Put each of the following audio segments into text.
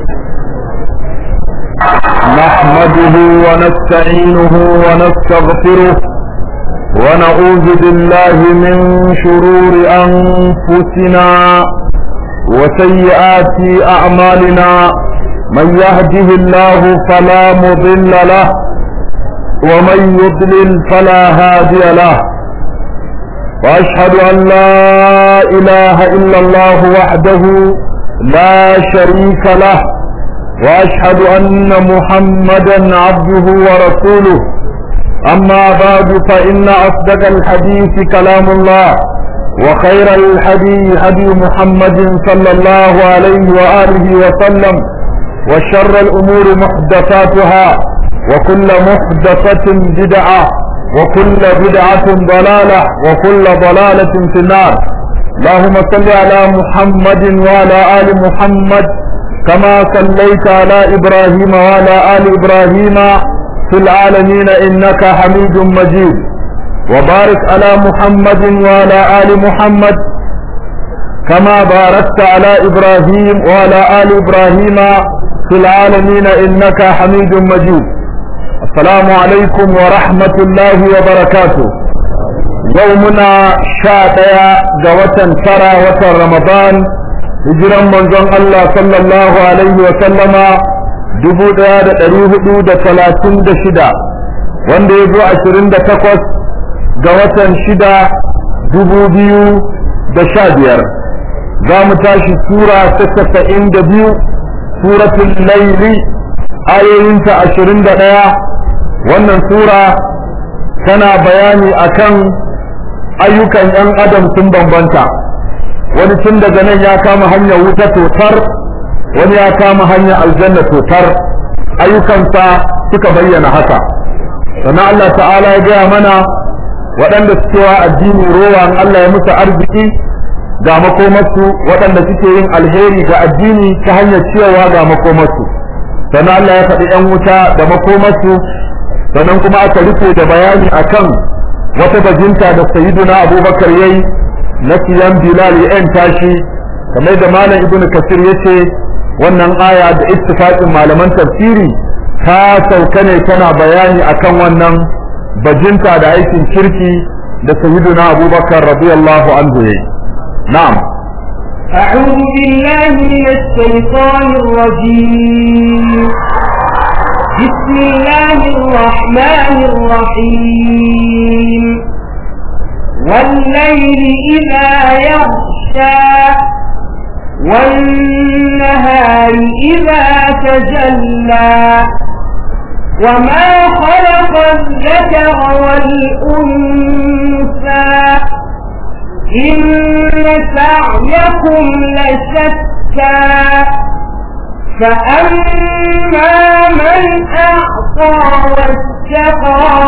نحمده ونستعينه ونستغفره ونعوذ بالله من شرور أنفسنا وسيئات أعمالنا من يهده الله فلا مضل له ومن يضلل فلا هادي له واشهد ان لا اله الا الله وحده لا شريك له واشهد ان محمدا عبده ورسوله اما بعد فان اصدق الحديث كلام الله وخير الحديث هدي محمد صلى الله عليه واله وسلم وشر الامور محدثاتها وكل محدثه بدعه وكل بدعة ضلالة وكل ضلالة في النار اللهم صل على محمد وعلى آل محمد كما صليت على إبراهيم وعلى آل إبراهيم في العالمين إنك حميد مجيد وبارك على محمد وعلى آل محمد كما باركت على إبراهيم وعلى آل إبراهيم في العالمين إنك حميد مجيد السلام عليكم ورحمة الله وبركاته يومنا شاتيا جوة ترى وتر رمضان hijiran manzon Allah sallallahu alaihi wa sallama dubu ɗaya da ɗari hudu da talatin da shida wanda ya zo ashirin da takwas ga watan shida dubu biyu da sha biyar za mu tashi sura ta tasa'in da biyu suratul laili ayoyinta ashirin da ɗaya wannan sura tana bayani akan ayyukan 'yan adam sun bambanta wani tun daga nan ya kama hanyar wuta totar wani ya kama hanyar aljanna totar ayyukansa suka bayyana haka sannan Allah ta'ala ya gaya mana waɗanda suke wa addini rowa in Allah ya musu arziki ga makomarsu waɗanda suke yin alheri ga addini ta hanyar ciyarwa ga makomarsu sannan Allah ya faɗi 'yan wuta da makomarsu sannan kuma aka rufe da bayani akan wata bajinta da sayyiduna abubakar yayi na siyan bilal ya yan tashi kamar da malam ibnu kasir yace wannan aya da ittifaqin malaman tafsiri ta sauka ne tana bayani akan wannan bajinta da aikin kirki da sayyiduna abubakar radiyallahu anhu yayi na'am أعوذ بالله من الشيطان الرجيم بسم الله الرحمن الرحيم والليل إذا يغشى والنهار إذا تجلى وما خلق الذكر والأنثى إن سعيكم لشتى فأما من أعطى واتقى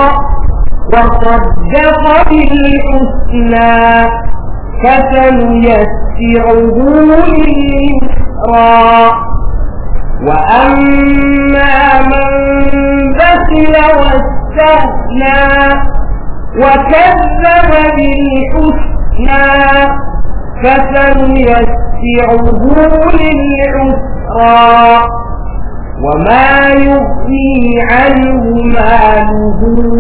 وصدق بالحسنى فسنيسره لليسرى وأما من بخل واستغنى وكذب بالحسنى فسنيسره للعسرى وما يغني عنه ماله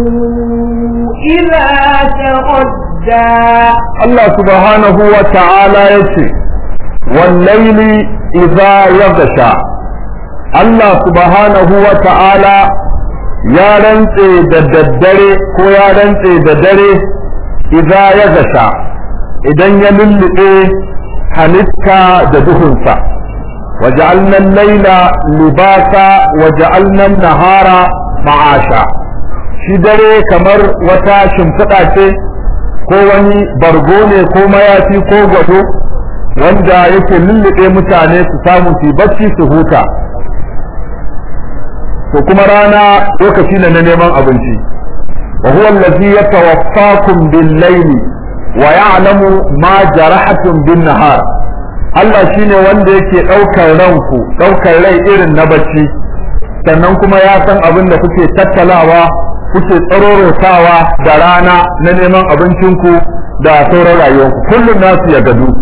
إذا تردى الله سبحانه وتعالى يتي والليل إذا يغشى الله سبحانه وتعالى ya rantse da daddare ko ya rantse da dare idza ya gasha idan ya lullube halitta da duhunsa وجعلنا الليل لباسا وجعلنا النهار معاشا shi dare kamar wata shimfiɗa ce ko wani bargo ne ko mayafi ko gado wanda yake lullube mutane su samu su bacci su huta to kuma rana lokaci ne na neman abinci wa huwa allazi yatawaffakum bil-layli wa ya'lamu ma jarahatum bin-nahar Allah shine wanda yake ɗaukar ranku ɗaukar rai irin na bacci sannan kuma ya san abin da kuke tattalawa kuke tsarorotawa da rana na neman abincinku da sauran rayuwarku kullum nasu ya gadu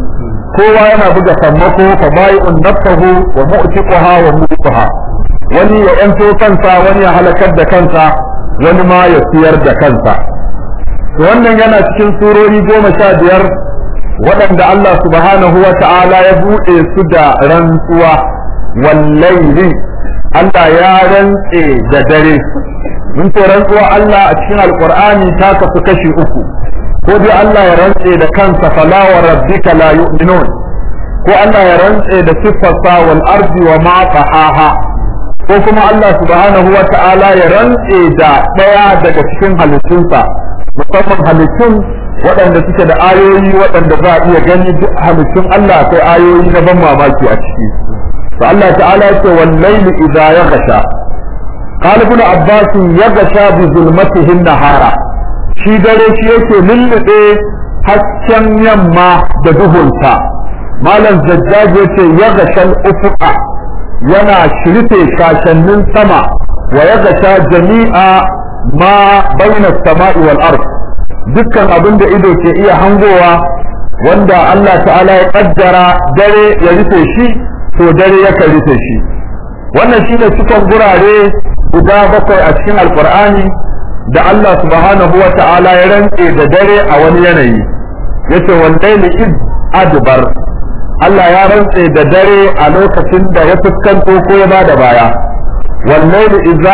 kowa yana buga sammako fa bai'un nafsahu wa mu'tiquha wa mu'tiquha wani ya yanto kansa wani ya halakar da kansa wani ma ya siyar da kansa wannan yana cikin surori goma sha biyar waɗanda Allah subhanahu wa ta'ala ya buɗe su da rantsuwa wallaili Allah ya rantse da dare mun ce rantsuwa Allah a cikin alqur'ani ta kasu kashi uku ko dai Allah ya rantse da kansa fala wa rabbika la yu'minun ko Allah ya rantse da siffarsa wal ardi wa ma qahaha ko kuma Allah subhanahu wa ta'ala ya rantse da ɗaya daga cikin halittunsa musamman halittun waɗanda suke da ayoyi waɗanda za a iya gani duk halittun Allah akwai ayoyi na ban mamaki a ciki to Allah ta'ala ya ce wal layli idza yaghsha qala ibn abbas yaghsha bi zulmatihi nahara shi dare shi yake lullube hasken yamma da duhunta malam zajjaj yace yaghsha al-ufuqa yana shirfe shashannin sama wa yaghsha jami'a ma bayna as-sama'i wal ard dukkan abin da ido ke iya hangowa wanda Allah ta'ala ya kaddara dare ya rufe shi to dare yakan rufe shi wannan shine cikin gurare guda bakwai a cikin alqur'ani da Allah subhanahu wa ta'ala ya rantse da dare a wani yanayi yace wallahi id adbar Allah ya rantse da dare a lokacin da ya fuskanto ko ya bada baya wallahi idza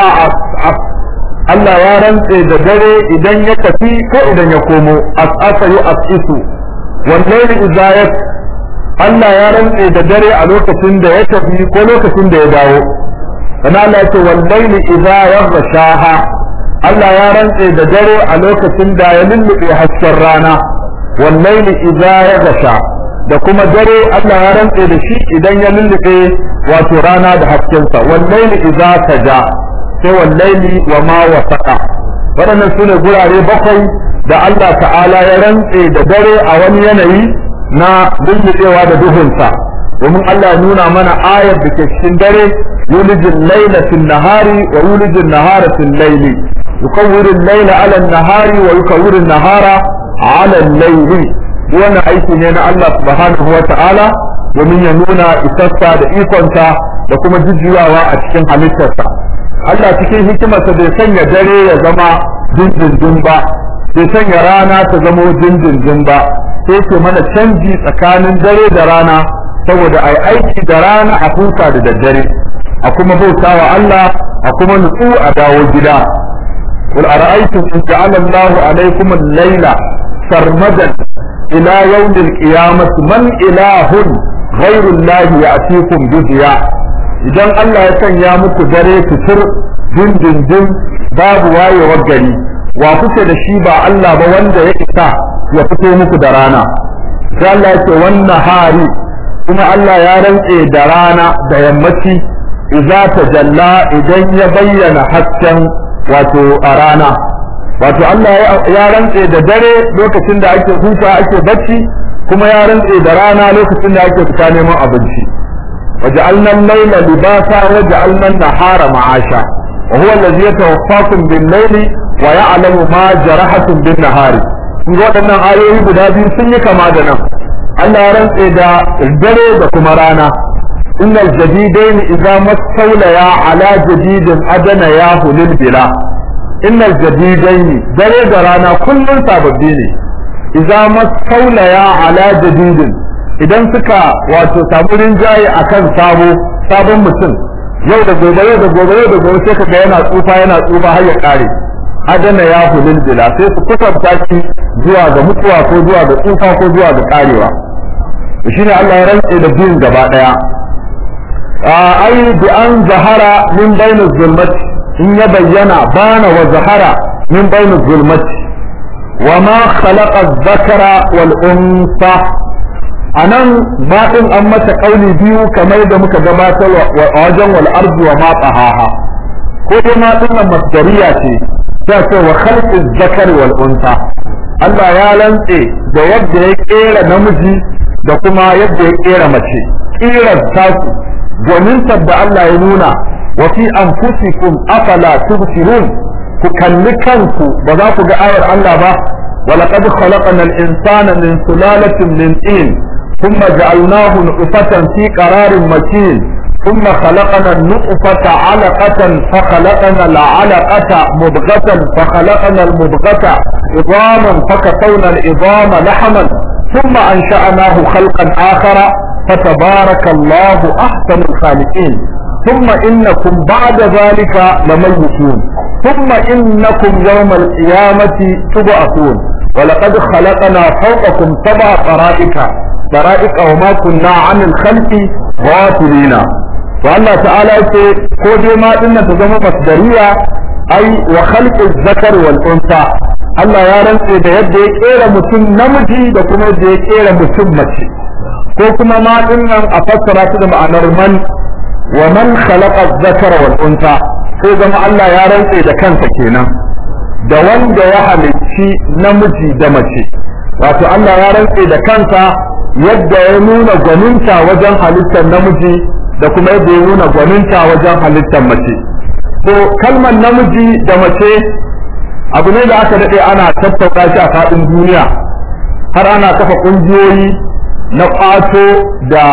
Allah ya rantse da dare idan ya tafi ko idan ya komo as'asa yu as'isu wallahi idza ya Allah ya rantse da dare a lokacin da ya tafi ko lokacin da ya dawo kana Allah ya ce wallahi idza yaghshaha Allah ya rantse da dare a lokacin da ya lullube hasken rana wallahi idza yaghsha da kuma dare Allah ya rantse da shi idan ya lullube wato rana da haskensa wallahi idza taja sai wallaili wa ma wasaqa waɗannan su ne gurare bakwai da Allah ta'ala ya rantse da dare a wani yanayi na lullubewa da duhunsa domin Allah ya nuna mana ayar da ke cikin dare yulijin laila fil nahari wa yulijin nahara fil laili yukawwiru laila ala nahari wa yukawwiru nahara ala laili wannan aiki ne na Allah subhanahu wa ta'ala domin ya nuna isassa da ikonsa da kuma jujjuyawa a cikin halittarsa Allah cikin hikimarsa bai sanya dare ya zama dindindin ba bai sanya rana ta zama dindindin ba sai ke mana canji tsakanin dare da rana saboda ai aiki da rana a huta da daddare a kuma bauta wa Allah a kuma nutsu a dawo gida قل أرأيتم إن جعل الله عليكم الليل سرمدا إلى يوم القيامة من إله غير الله يأتيكم بضياء idan Allah ya sanya muku dare fitir dindindin babu wayewar gari wa kuke da shi ba Allah ba wanda ya isa ya fito muku da rana sai Allah ya ce wannan hari kuma Allah ya rantse da rana da yammaci idza tajalla idan ya bayyana hasken wato a rana wato Allah ya rantse da dare lokacin da ake huta ake bacci kuma ya rantse da rana lokacin da ake fita neman abinci وجعلنا الليل لباسا وجعلنا النهار معاشا وهو الذي يتوفاكم بالليل ويعلم ما جرحتم بالنهار kun waɗannan ayoyi guda biyu sun yi kama da nan Allah ya rantse da dare da kuma rana innal jadidaini idza mastawlaya ala jadidin adana ya hulil bila innal jadidaini dare da rana kullun sababbi ne idza mastawlaya ala jadidin idan suka wato samu rinjaye akan sabo sabon mutum yau da gobe yau da gobe yau da gobe sai kaga yana tsufa yana tsufa har ya kare adana ya hulil bila sai su kusanta shi zuwa ga mutuwa ko zuwa ga tsufa ko zuwa ga karewa shine Allah ya rantse da biyun gaba daya ai bi an zahara min bainaz zulmati in ya bayyana bana wa zahara min bainaz zulmati wa ma khalaqa adh-dhakara wal unsa anan baɗin an mata ƙauli biyu kamar da muka gabatar wa wajen wal ardi wa ma tahaha ko dai ma dinnan masdariya ce ta ce wa khalqi zakari wal unsa Allah ya lantse da yadda ya kera namiji da kuma yadda ya kera mace kirar tasu gwanintar da Allah ya nuna wa fi anfusikum afala tubsirun ku kalli kanku ba za ku ga ayar Allah ba ولقد خلقنا الإنسان من سلالة من طين ثم جعلناه نطفة في قرار مكين ثم خلقنا النطفة علقة فخلقنا العلقة مضغة فخلقنا المضغة عظاما فكسونا العظام لحما ثم أنشأناه خلقا آخر فتبارك الله أحسن الخالقين ثم إنكم بعد ذلك لميتون ثم إنكم يوم القيامة تبعثون ولقد خلقنا فوقكم سبع طرائق طرائق وما كنا عن الخلق غافلين والله تعالى يقول كودي ما إن تزمو مصدرية أي وخلق الذكر والأنثى Allah ya rantse da yadda ya kera mutum namiji da kuma yadda ya kera mutum mace ko kuma ma dinnan a fassara ta da ma'anar man wa man khalaqa dhakara wal unsa sai zama Allah ya rantse da kansa kenan da wanda ya halicci namiji da mace wato Allah ya rantse da kansa yadda ya nuna gwaninta wajen halittar namiji da kuma yadda ya nuna gwaninta wajen halittar mace to kalmar namiji da mace abu ne da aka daɗe ana tattauka shi a faɗin duniya har ana kafa ƙungiyoyi na ƙwato da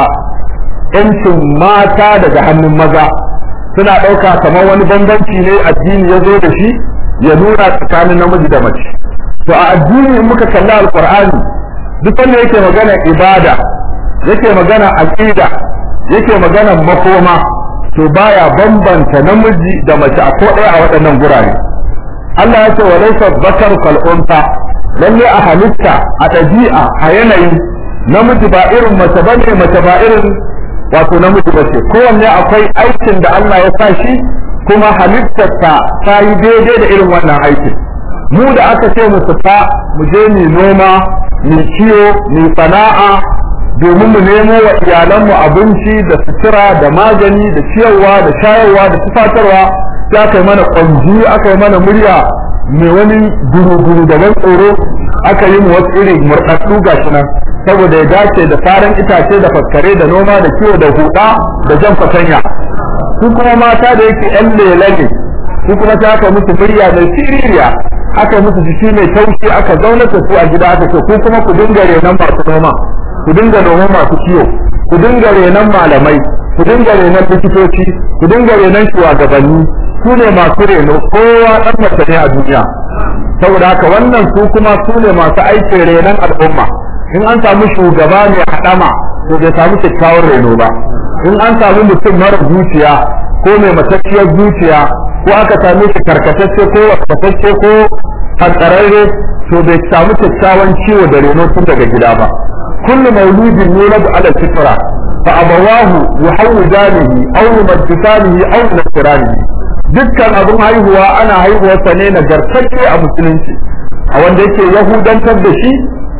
'yancin mata daga hannun maza suna ɗauka kamar wani bambanci ne addini ya zo da shi ya nuna tsakanin namiji da mace to a addini in muka kalli alƙur'ani duk wanda yake magana ibada yake magana aqida yake magana makoma to baya bambanta namiji da mace a ko ɗaya a waɗannan gurare Allah ya ce wa laysa dhakaru kal unsa lalle a halitta a ɗabi'a a yanayi namiji ba irin mace bane mace ba irin wato namiji bace kowanne akwai aikin da Allah ya sa shi kuma halittarsa ta yi daidai da irin wannan aikin mu da aka ce mu fita mu je mu noma mu kiyo mu sana'a domin mu nemo wa iyalanmu abinci da sutura da magani da ciyarwa da shayarwa da tufatarwa sai aka yi mana kwanji aka yi mana murya mai wani guru-guru da ban tsoro aka yi mu wasu irin murɗaɗɗu gashi nan saboda ya dace da faran itace da faskare da noma da kiwo da huɗa da jan fatanya su kuma mata da yake yan lela ne su kuma ta aka musu murya mai siririya aka musu jiki mai taushi aka zaunar da su a gida aka ce ku kuma ku dinga renon masu noma ku dinga noma masu kiwo ku dinga renon malamai ku dinga renon likitoci ku dinga renon shugabanni su ne masu reno kowa ɗan mace ne a duniya saboda haka wannan su kuma su ne masu aikin renon al'umma in an samu shugaba mai haɗama to bai samu kyakkyawar reno ba in an samu mutum mara zuciya ko mai matacciyar zuciya ko aka same shi karkatacce ko wasatacce ko hantsararre to bai samu kyakkyawan ciwo da reno tun daga gida ba kullu mauludin yuladu ala fitra fa abawahu yuhawidanihi aw yumajjisanihi aw yunasiranihi dukkan abin haihuwa ana haihuwarsa ne nagartacce a musulunci a wanda yake yahudantar da shi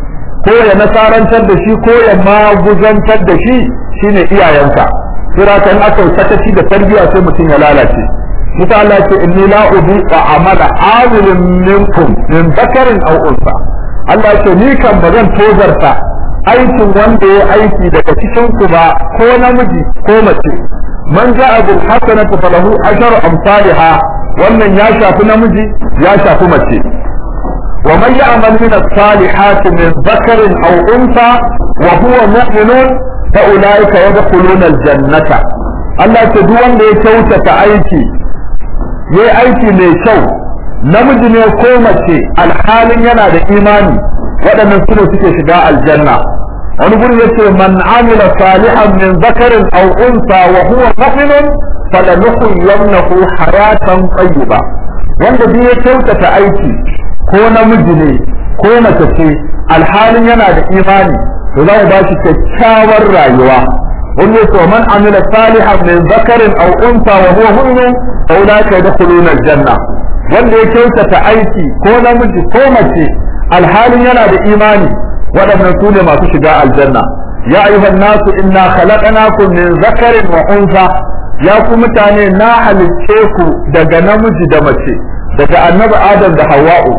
ko ya nasarantar da shi ko ya maguzantar da shi shine iyayensa sura kan aka sakaci da tarbiyya sai mutum ya lalace musa Allah ce inni la ubi wa amala amilin minkum min bakarin aw unsa Allah ce ni kan bazan tozarta aikin wanda ya aiki daga cikin ku ba ko namiji ko mace man ja'a bil hasanati falahu asharu amsalha wannan ya shafi namiji ya shafi mace ومن يعمل من الصالحات من ذكر أو أنثى وهو مؤمن فأولئك يدخلون الجنة Allah ta duk wanda ya kyautata aiki ya aiki mai kyau namiji ne ko mace alhalin yana da imani waɗannan su ne suke shiga aljanna wani gurin ya ce man amila salihan min zakarin aw unsa wa huwa mu'minun falanuhyiyannahu hayatan tayyiba wanda duk ya kyautata aiki ko namiji ne ko mace ce alhalin yana da imani to za mu ba shi kyakkyawar rayuwa wanda ya man amila salihan min zakarin aw unsa wa huwa mu'min fa ulaika yadkhuluna aljanna wanda ya kyautata aiki ko namiji ko mace alhalin yana da imani waɗannan su ne masu shiga aljanna ya ayyuhan nasu inna khalaqnakum min zakarin wa unsa ya ku mutane na halicce ku daga namiji da mace daga annabi adam da hawa'u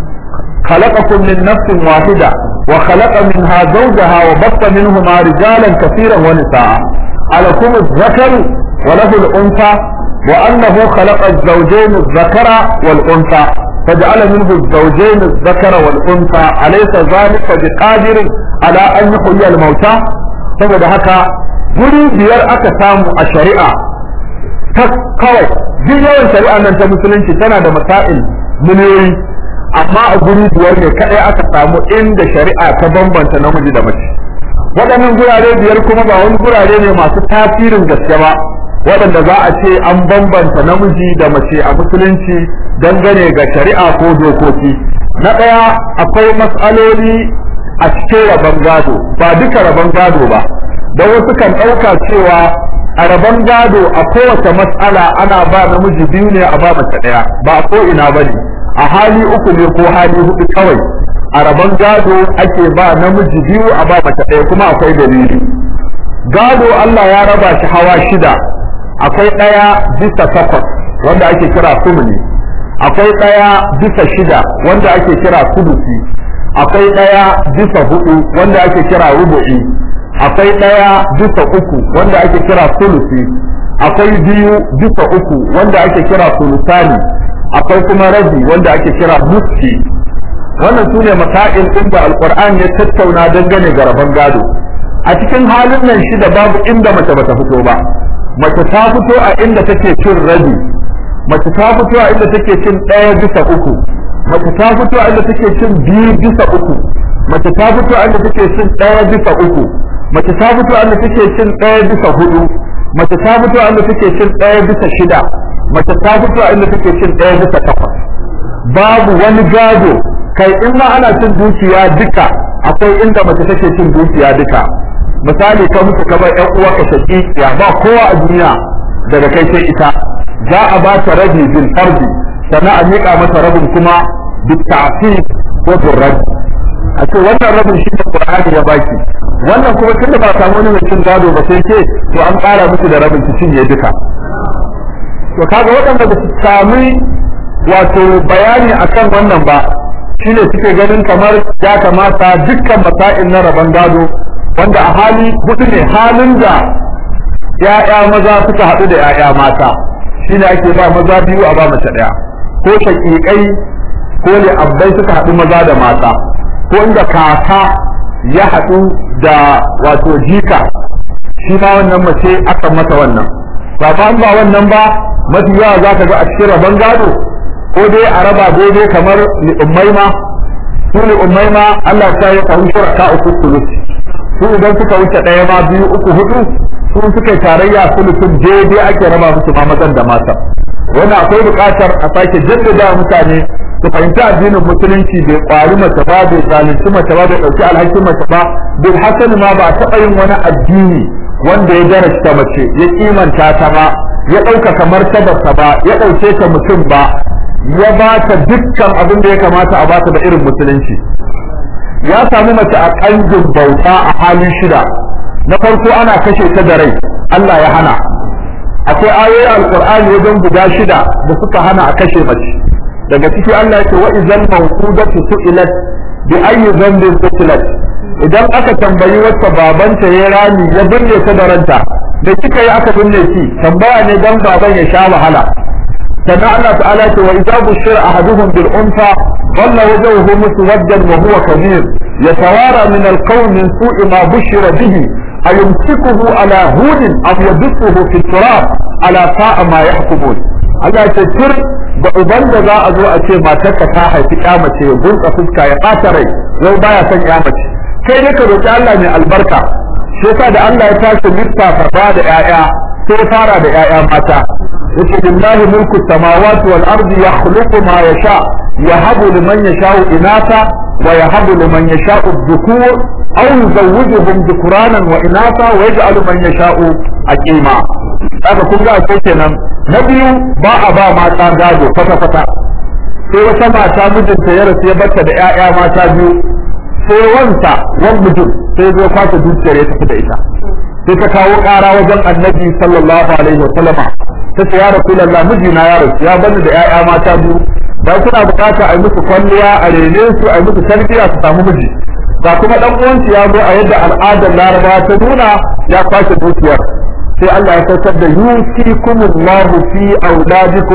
خلقكم من نفس واحدة وخلق منها زوجها وبث منهما رجالا كثيرا ونساء ألكم الذكر وله الأنثى وأنه خلق الزوجين الذكر والأنثى فجعل منه الزوجين الذكر والأنثى أليس ذلك بقادر على أن يحيي الموتى saboda haka guri biyar aka samu a shari'a ta kawai duk yawan shari'a nan ta musulunci tana da masail miliyoyi amma a guri biyar ne kadai aka samu inda shari'a ta bambanta namiji da mace waɗannan gurare biyar kuma ba wani gurare ne masu tasirin gaske ba waɗanda za a ce an bambanta namiji da mace a musulunci dangane ga shari'a ko dokoki na ɗaya akwai matsaloli a cikin rabon gado ba duka rabon gado ba don wasu kan ɗauka cewa a rabon gado a kowace matsala ana ba namiji biyu ne a ba mace ɗaya ba ko ina ba ne a hali uku ne ko hali hudu kawai a rabon gado ake ba namiji biyu a ba mace ɗaya kuma akwai dalili gado Allah ya raba shi hawa shida akwai ɗaya bisa takwas wanda ake kira sumuni akwai ɗaya bisa shida wanda ake kira sudusi akwai ɗaya bisa hudu wanda ake kira rubu'i akwai ɗaya bisa uku wanda ake kira sulusi akwai biyu bisa uku wanda ake kira sulusani akwai kuma rabi wanda ake kira muski wannan su ne masail ɗin da alƙur'ani ya tattauna dangane ga rabon gado a cikin halin nan shida babu inda mace bata fito ba mace ta fito a inda take cin rabi mace ta fito a inda take cin ɗaya bisa uku mace ta fito a inda take cin biyu bisa uku mace ta fito a inda take cin ɗaya bisa uku mace ta fito a inda take cin ɗaya bisa hudu mace ta fito a inda take cin ɗaya bisa shida mace ta fito a inda take cin ɗaya bisa takwas babu wani gado kai in ma ana cin dukiya duka akwai inda mace take cin dukiya duka misali ka mutu ka bar ƴan uwa ka shaki ya ba kowa a duniya daga kai sai ita za a ba ta rabi bil fardi sannan a miƙa mata rabin kuma bil ta'sib ko bil rabi a ce wannan rabin shi ne Qur'ani ya baki wannan kuma tunda ba samu wani mai cin gado ba sai ce to an ƙara miki da rabin ki cinye duka to kaga waɗanda ba su sami wato bayani akan wannan ba shine suke ganin kamar ya kamata dukkan masa'il na rabon gado wanda a hali hudu ne halin da ya'ya maza suka haɗu da ya'ya mata shine ake ba maza biyu a ba mace ɗaya ko shaƙiƙai ko ne abbai suka haɗu maza da mata ko inda kaka ya haɗu da wato jika shi ma wannan mace aka mata wannan ba ba ba wannan ba mafi yawa za ka ga a cikin rabon gado ko dai a raba daidai kamar li'ummai ma su li'ummai ma Allah ta yi kawo shuraka uku sulus su idan suka wuce ɗaya ma biyu uku hudu su suka yi tarayya sulusun daidai ake raba musu ma mazan da mata wanda akwai buƙatar a sake jaddada mutane su fahimci addinin musulunci bai ƙwari mace ba bai zalunci mace ba bai ɗauki alhakin mace ba bil hasani ma ba a taɓa yin wani addini wanda ya darasta mace ya kimanta ta ba ya ɗaukaka martabarta ba ya ɗauke ta mutum ba ya ba ta dukkan abin da ya kamata a bata da irin musulunci ya samu mace a ƙangin bauta a halin shida na farko ana kashe ta da rai Allah ya hana akwai ayoyi alqur'ani wajen guda shida da suka hana a kashe mace daga ciki Allah yake wa idzal mawqudatu su'ilat bi ayyi dhanbin qutilat idan aka tambayi wacce babanta ya rami ya binne ta da ranta da kika yi aka binne ki tambaya ne dan baban ya sha wahala sannan Allah ta'ala ce wa idza bushira ahaduhum bil unfa dhalla wajhuhu muswaddan wa huwa kabir yatawara min al qawm min su'i ma bushira bihi ayumsikuhu ala hunin aw yadsuhu fi turab ala sa'a ma yahkumun Allah ya ce tur da uban da za a zo a ce matarka ta haifi mace ya gunsa fuska ya ɓata rai yau baya son mace kai dai ka roki Allah mai albarka shi yasa da Allah ya tashi lissafa ba da ƴaƴa sai fara da ƴaƴa mata yace lillahi mulku samawati wal ardi yakhluqu ma yasha yahabu liman yasha'u inatha wa yahabu liman yasha'u dhukur aw yuzawwijuhum dhukranan wa inatha wa yaj'alu man yasha'u aqima haka kun ga ake kenan na biyu ba a ba mata gado kwata kwata sai wata mata mijinta ya rasu ya bata da ƴaƴa mata biyu sai wanta wan mutum sai zo kwata dukiyar ya tafi da ita sai ta kawo ƙara wajen annabi sallallahu alaihi wa sallama ta ce ya rasulullah mijina ya rasu ya bani da ƴaƴa mata biyu da kuna bukata a yi musu kwalliya a rene su a yi musu tarbiyya su samu miji ga kuma dan uwanci ya zo a yadda al'adar laraba ta nuna ya kwashe dukiyar sai Allah ya saukar da yusikumullahu fi auladikum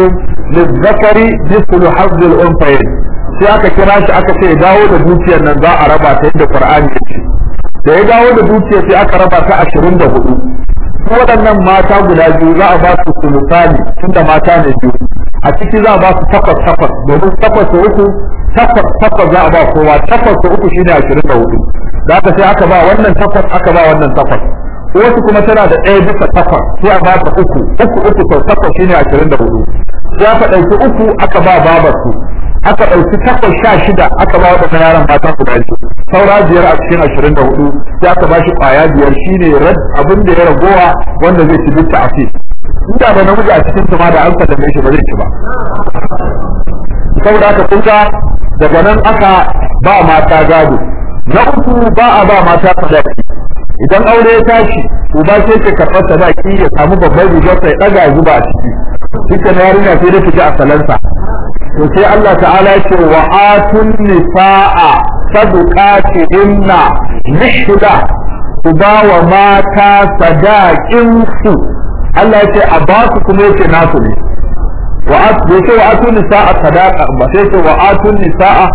lizzakari mislu hazzul unsayin sai aka kira shi aka ce dawo da dukiyar nan za a raba ta yadda qur'ani ya ce da ya dawo da dukiyar sai aka raba ta ashirin da hudu su waɗannan mata guda biyu za a ba su sulusani tunda mata ne biyu a ciki za a ba su takwas takwas domin takwas da uku takwas takwas za a ba kowa takwas da uku shine ashirin da hudu da aka sai aka ba wannan takwas aka ba wannan takwas wasu kuma tana da ɗaya bisa takwas sai a ba ta uku uku uku sau takwas shine ashirin da hudu sai aka ɗauki uku aka ba babar su aka ɗauki takwas sha shida aka ba waɗannan yaran mata guda biyu saura biyar a cikin ashirin da hudu sai aka ba shi ƙwaya biyar shine abin da ya ragowa wanda zai ci duk ta afi inda da namiji a cikin su ma da an sallame shi ba zai ci ba saboda haka kun ga daga nan aka ba mata gado na uku ba a ba mata sadaki idan aure ya tashi uba sai ke karɓar sadaki ya samu babban rigar sai ɗaga ya zuba a ciki duka na yarinya sai da fiji a salansa to sai Allah ta'ala ya ce wa atun nisa'a sadaqati inna nihda ku ba wa mata sadakin su Allah ya ce a ba su kuma yake nasu ne wa bai ce wa atun nisa'a sadaqa ba sai ce wa atun nisa'a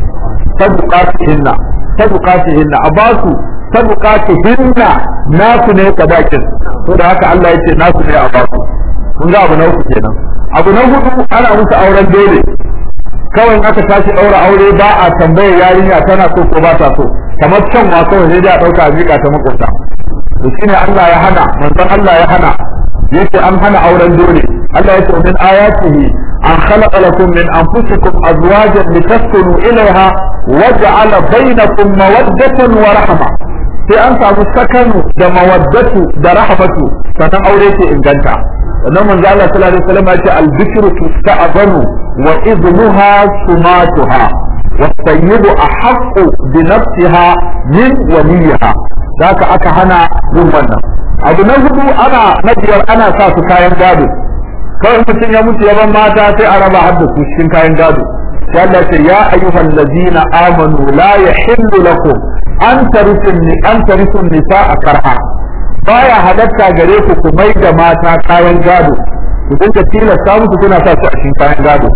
sadaqatihinna sadaqatihinna a ba su sadaqatihinna nasu ne sadakin to da haka Allah ya ce nasu ne a ba su kun ga abu na uku kenan abu na hudu ana musu auren dole kawai aka tashi ɗaura aure ba a tambayar yarinya tana so ko ba ta so kamar can wa kawai sai dai a ɗauka a miƙa ta makwabta to shine Allah ya hana manzon Allah ya hana yace an hana auren dole Allah yace min ayatihi an khalaqa lakum min anfusikum azwajan litaskunu ilayha wa ja'ala bainakum mawaddatan wa rahma sai an samu sakanu da mawaddatu da rahmatu sannan aure ke inganta sannan manzo Allah sallallahu alaihi wasallam ya ce al-bikru tusta'zanu wa idnuha sumatuha والسيد أحق بنفسها من وليها ذاك aka hana yin wannan abu na hudu ana na biyar ana sa su kayan gado kawai mutum ya mutu yaban mata sai a raba har da su cikin kayan gado sai Allah ce ya ayyuhal ladina amanu la yahillu lakum an tarisu an tarisu nisaa karha baya halatta gare ku ku mai da mata kayan gado ku dinga tilasta musu kuna sa su a cikin kayan gado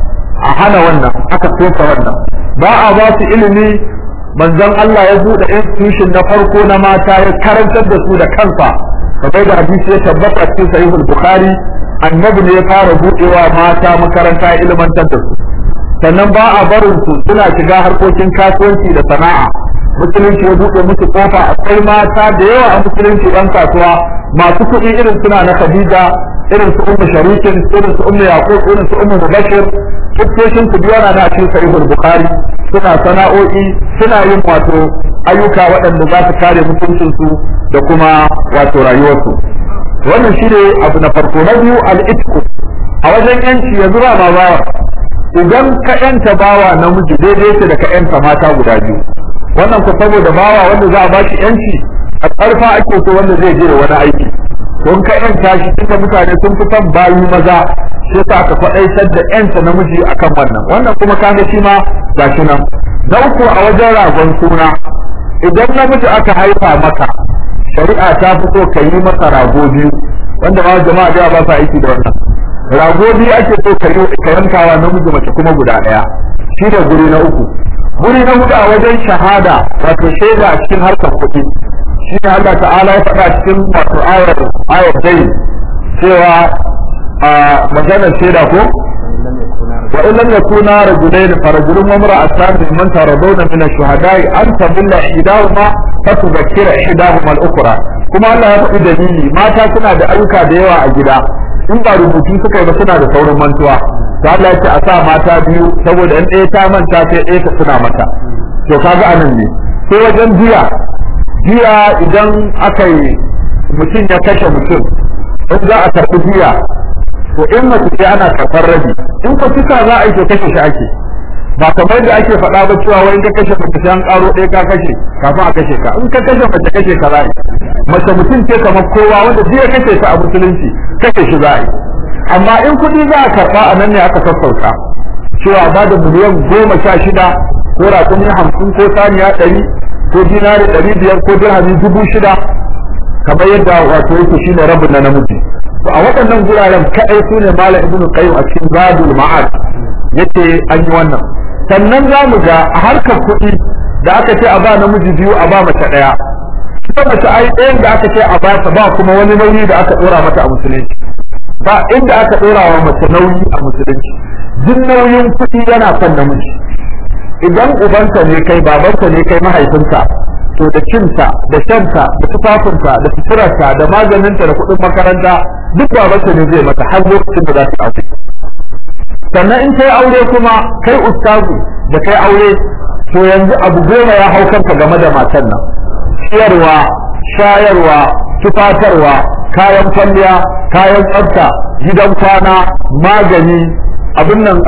a hana wannan aka soka wannan ba a ba su ilimi manzon Allah ya buɗe institution na farko na mata ya karantar da su da kansa kamar da hadisi ya tabbata cikin sahihul bukhari annabi ne ya fara buɗewa mata makaranta ya ilmantar da su sannan ba a barin su suna shiga harkokin kasuwanci da sana'a musulunci ya buɗe musu kofa akwai mata da yawa a musulunci ɗan kasuwa masu kuɗi irin suna na Khadija irin su ummu sharikin irin su ummu yaqub irin su ummu mubashir kittoshin su biya na cikin sahihul bukhari suna sana'o'i suna yin wato ayyuka waɗanda za su kare mutuncin su da kuma wato rayuwarsu wannan shine abu na farko na biyu al-itqu a wajen yanci yanzu ba ma bawa idan ka yanta bawa namiji daidai yake da ka yanta mata guda biyu wannan ku saboda bawa wanda za a ba shi yanci a ƙarfa ake so wanda zai je da wani aiki don ka yanta shi duka mutane sun fi son bayi maza sai sa aka faɗaitar da yanta namiji akan wannan wannan kuma kaga shi ma gashi nan na uku a wajen ragon suna idan namiji aka haifa maka shari'a ta fi so ka yi masa rago biyu wanda ma jama'a da ba sa aiki da wannan rago biyu ake so ka yi ka yankawa namiji mace kuma guda ɗaya shi da guri na uku guri na hudu a wajen shahada wato shaida a cikin harkar kuɗi shi ne Allah ta'ala ya faɗa cikin wato ayar ayar dai cewa a maganar shaida ko wa in lam yakuna rajulayn fa rajulun wa imra'atan mimman taradawna min ash-shuhada'i an tabilla ihdahuma fa tudhakkira ihdahuma al-ukhra kuma Allah ya faɗi dalili mata suna da ayyuka da yawa a gida in ba rubutu suka yi ba suna da saurin mantuwa to Allah ya ce a sa mata biyu saboda in ɗaya ta manta sai ɗaya ta tuna mata to kaga anan ne sai wajen biya biya idan aka yi mutum ya kashe mutum in za a karɓi biya to in mace ce ana karɓar rabi in ko kisa za a yi to kashe shi ake ba kamar da ake faɗa ba cewa wai in ka kashe mace sai an ƙaro ɗaya ka kashe kafin a kashe ka in ka kashe mace kashe ka za a yi mace mutum ce kamar kowa wanda duk ya kashe ta a musulunci kashe shi za a yi amma in kuɗi za a karɓa a nan ne aka sassauta cewa ba da miliyan goma sha shida ko raƙumi hamsin ko saniya ɗari ko dinari ɗari biyar ko dirhami dubu shida kamar yadda wato yake shine rabin na namiji to a waɗannan guraren kaɗai su ne malam ibn qayyim a cikin zadul ma'ad yace an yi wannan sannan za mu ga a harkar kuɗi da aka ce a ba namiji biyu a ba mace ɗaya ita mace ai ɗayan da aka ce a ba ta ba kuma wani nauyi da aka ɗora mata a musulunci ba inda aka ɗora wa mace nauyi a musulunci duk nauyin kuɗi yana kan namiji idan ubanka ne kai babanka ne kai mahaifinka to da cinta da shanta da tufafinta da suturarta da maganinta da kuɗin makaranta duk babanka ne zai mata har lokacin da za ta aure sannan in kai aure kuma kai ustazu da kai aure to yanzu abu goma ya hau kanka game da matan nan ciyarwa shayarwa tufatarwa kayan kwalliya kayan tsafta gidan kwana magani abin nan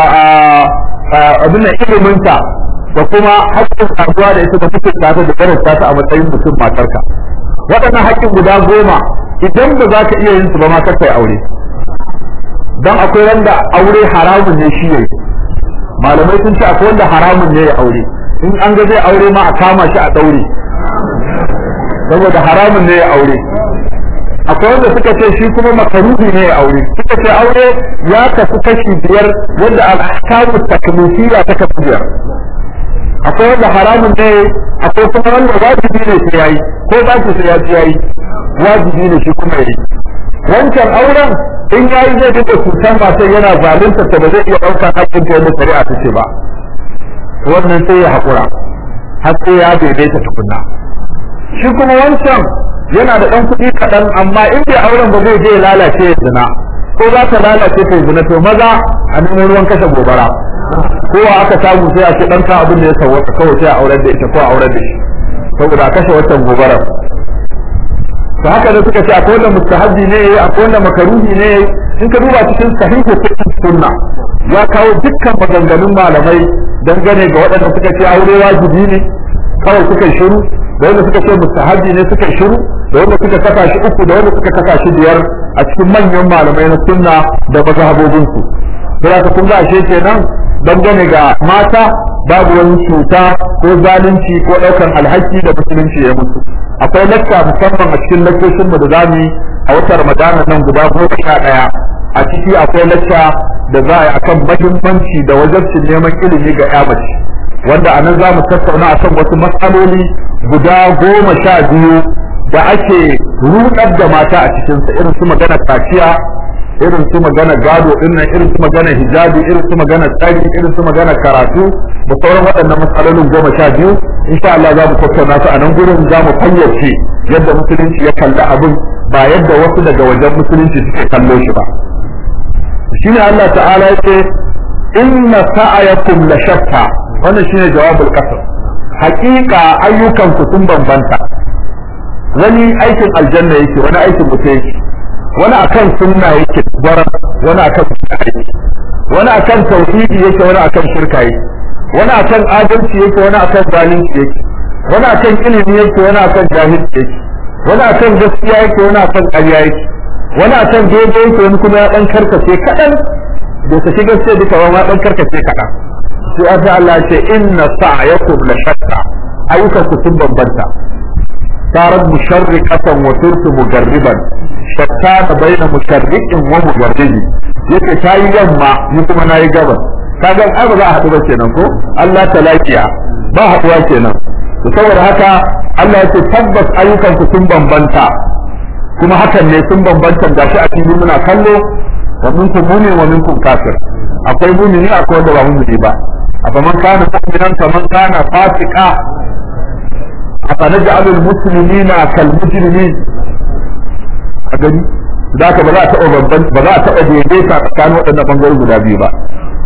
abin nan iliminta da kuma haƙƙin saduwa da ita da mutunta ta da karanta ta a matsayin mutum matarka waɗannan haƙƙin guda goma idan ba za ka iya yin su ba ma kai aure dan akwai wanda aure haramun ne shi yayi malamai sun ce akwai wanda haramun ne ya aure in an ga zai aure ma a kama shi a daure saboda haramun ne ya aure akwai wanda suka ce shi kuma makaruhi ne ya aure suka ce aure ya kasu kashi biyar wanda al-ahkamu taklifiyya ta kasu biyar akwai wanda haramun ne akwai kuma wanda wajibi ne sai yayi ko ba su sai yayi wajibi ne shi kuma yayi wancan auren in yayi zai dinga cutar ba sai yana zalunta ta ba zai iya ɗaukar hakkin ta yadda shari'a ta ce ba wannan sai ya haƙura har sai ya daidaita tukunna shi kuma wancan yana da ɗan kuɗi kaɗan amma in bai auren ba zai je ya lalace ya zina ko za ta lalace ta zina to maza a nemo ruwan kashe gobara kowa aka samu sai a ce ɗan ka abin da ya sauwaka kawai sai a aurar da ita ko a aurar da shi saboda a kashe wancan gobarar to haka ne suka ce akwai wanda mustahabbi ne akwai wanda makaruhi ne in ka duba cikin sahihu fiqh sunna ya kawo dukkan maganganun malamai dangane ga waɗanda suka ce aure wajibi ne kawai suka shiru da wanda suka ce mustahabbi ne suka shiru da wanda suka kasa shi uku da wanda suka kasa shi biyar a cikin manyan malamai na sunna da mazhabobin su sai ka kun ga ashe kenan dangane ga mata babu wani cuta ko zalunci ko ɗaukan alhaki da musulunci ya mutu akwai lakka musamman a cikin lakkoshin mu da zamu yi a watan ramadana nan guda goma sha ɗaya a ciki akwai lakka da za a yi akan mahimmanci da wajabcin neman ilimi ga ya mace wanda a nan za mu tattauna akan wasu matsaloli guda goma sha biyu da ake rudar da mata a cikinsa irin su magana kaciya irin su magana gado dinnan irin su magana hijabi irin su magana tsari irin su magana karatu da sauran waɗannan matsalolin goma sha biyu insha Allah za mu tattauna su a nan gurin za mu fayyace yadda musulunci ya kalli abin ba yadda wasu daga wajen musulunci suke kallo shi ba shine Allah ta'ala yake inna sa'ayakum la shatta wannan shine jawabul qasr haƙiƙa ayyukan ku sun bambanta wani aikin aljanna yake wani aikin wuta yake wani akan sunna yake gwara wani akan bid'a yake wani akan tauhidi yake wani akan shirka yake wani akan adalci yake wani akan zalunci yake wani akan ilimi yake wani akan jahilci yake wani akan gaskiya yake wani akan ƙarya yake wani akan daidai yake wani kuma ya dan karkace kadan da ta shiga sai duka wani dan karkace kadan sai aka Allah ce inna sa'yakum la shatta ayyukan ku sun bambanta صارت مشرقة وصرت مجربا شتان بين مشرق ومجرب yake ta yi yamma ni kuma na yi gabas kaga ai ba za a haɗu ba kenan ko Allah ta lafiya ba haɗuwa kenan to saboda haka Allah ya ce tabbas ayyukan ku sun bambanta kuma hakan ne sun bambanta da shi a cikin muna kallo wa minkum mu'min wa minkum kafir akwai mu'mini akwai wanda ba mu'mini ba afa man kana mu'minan kaman kana fasika أفنجعل المسلمين كالمجرمين أجل ذاك بلا تأو ببن بلا تأو ديديتا كانوا أن بنقول guda biyu ba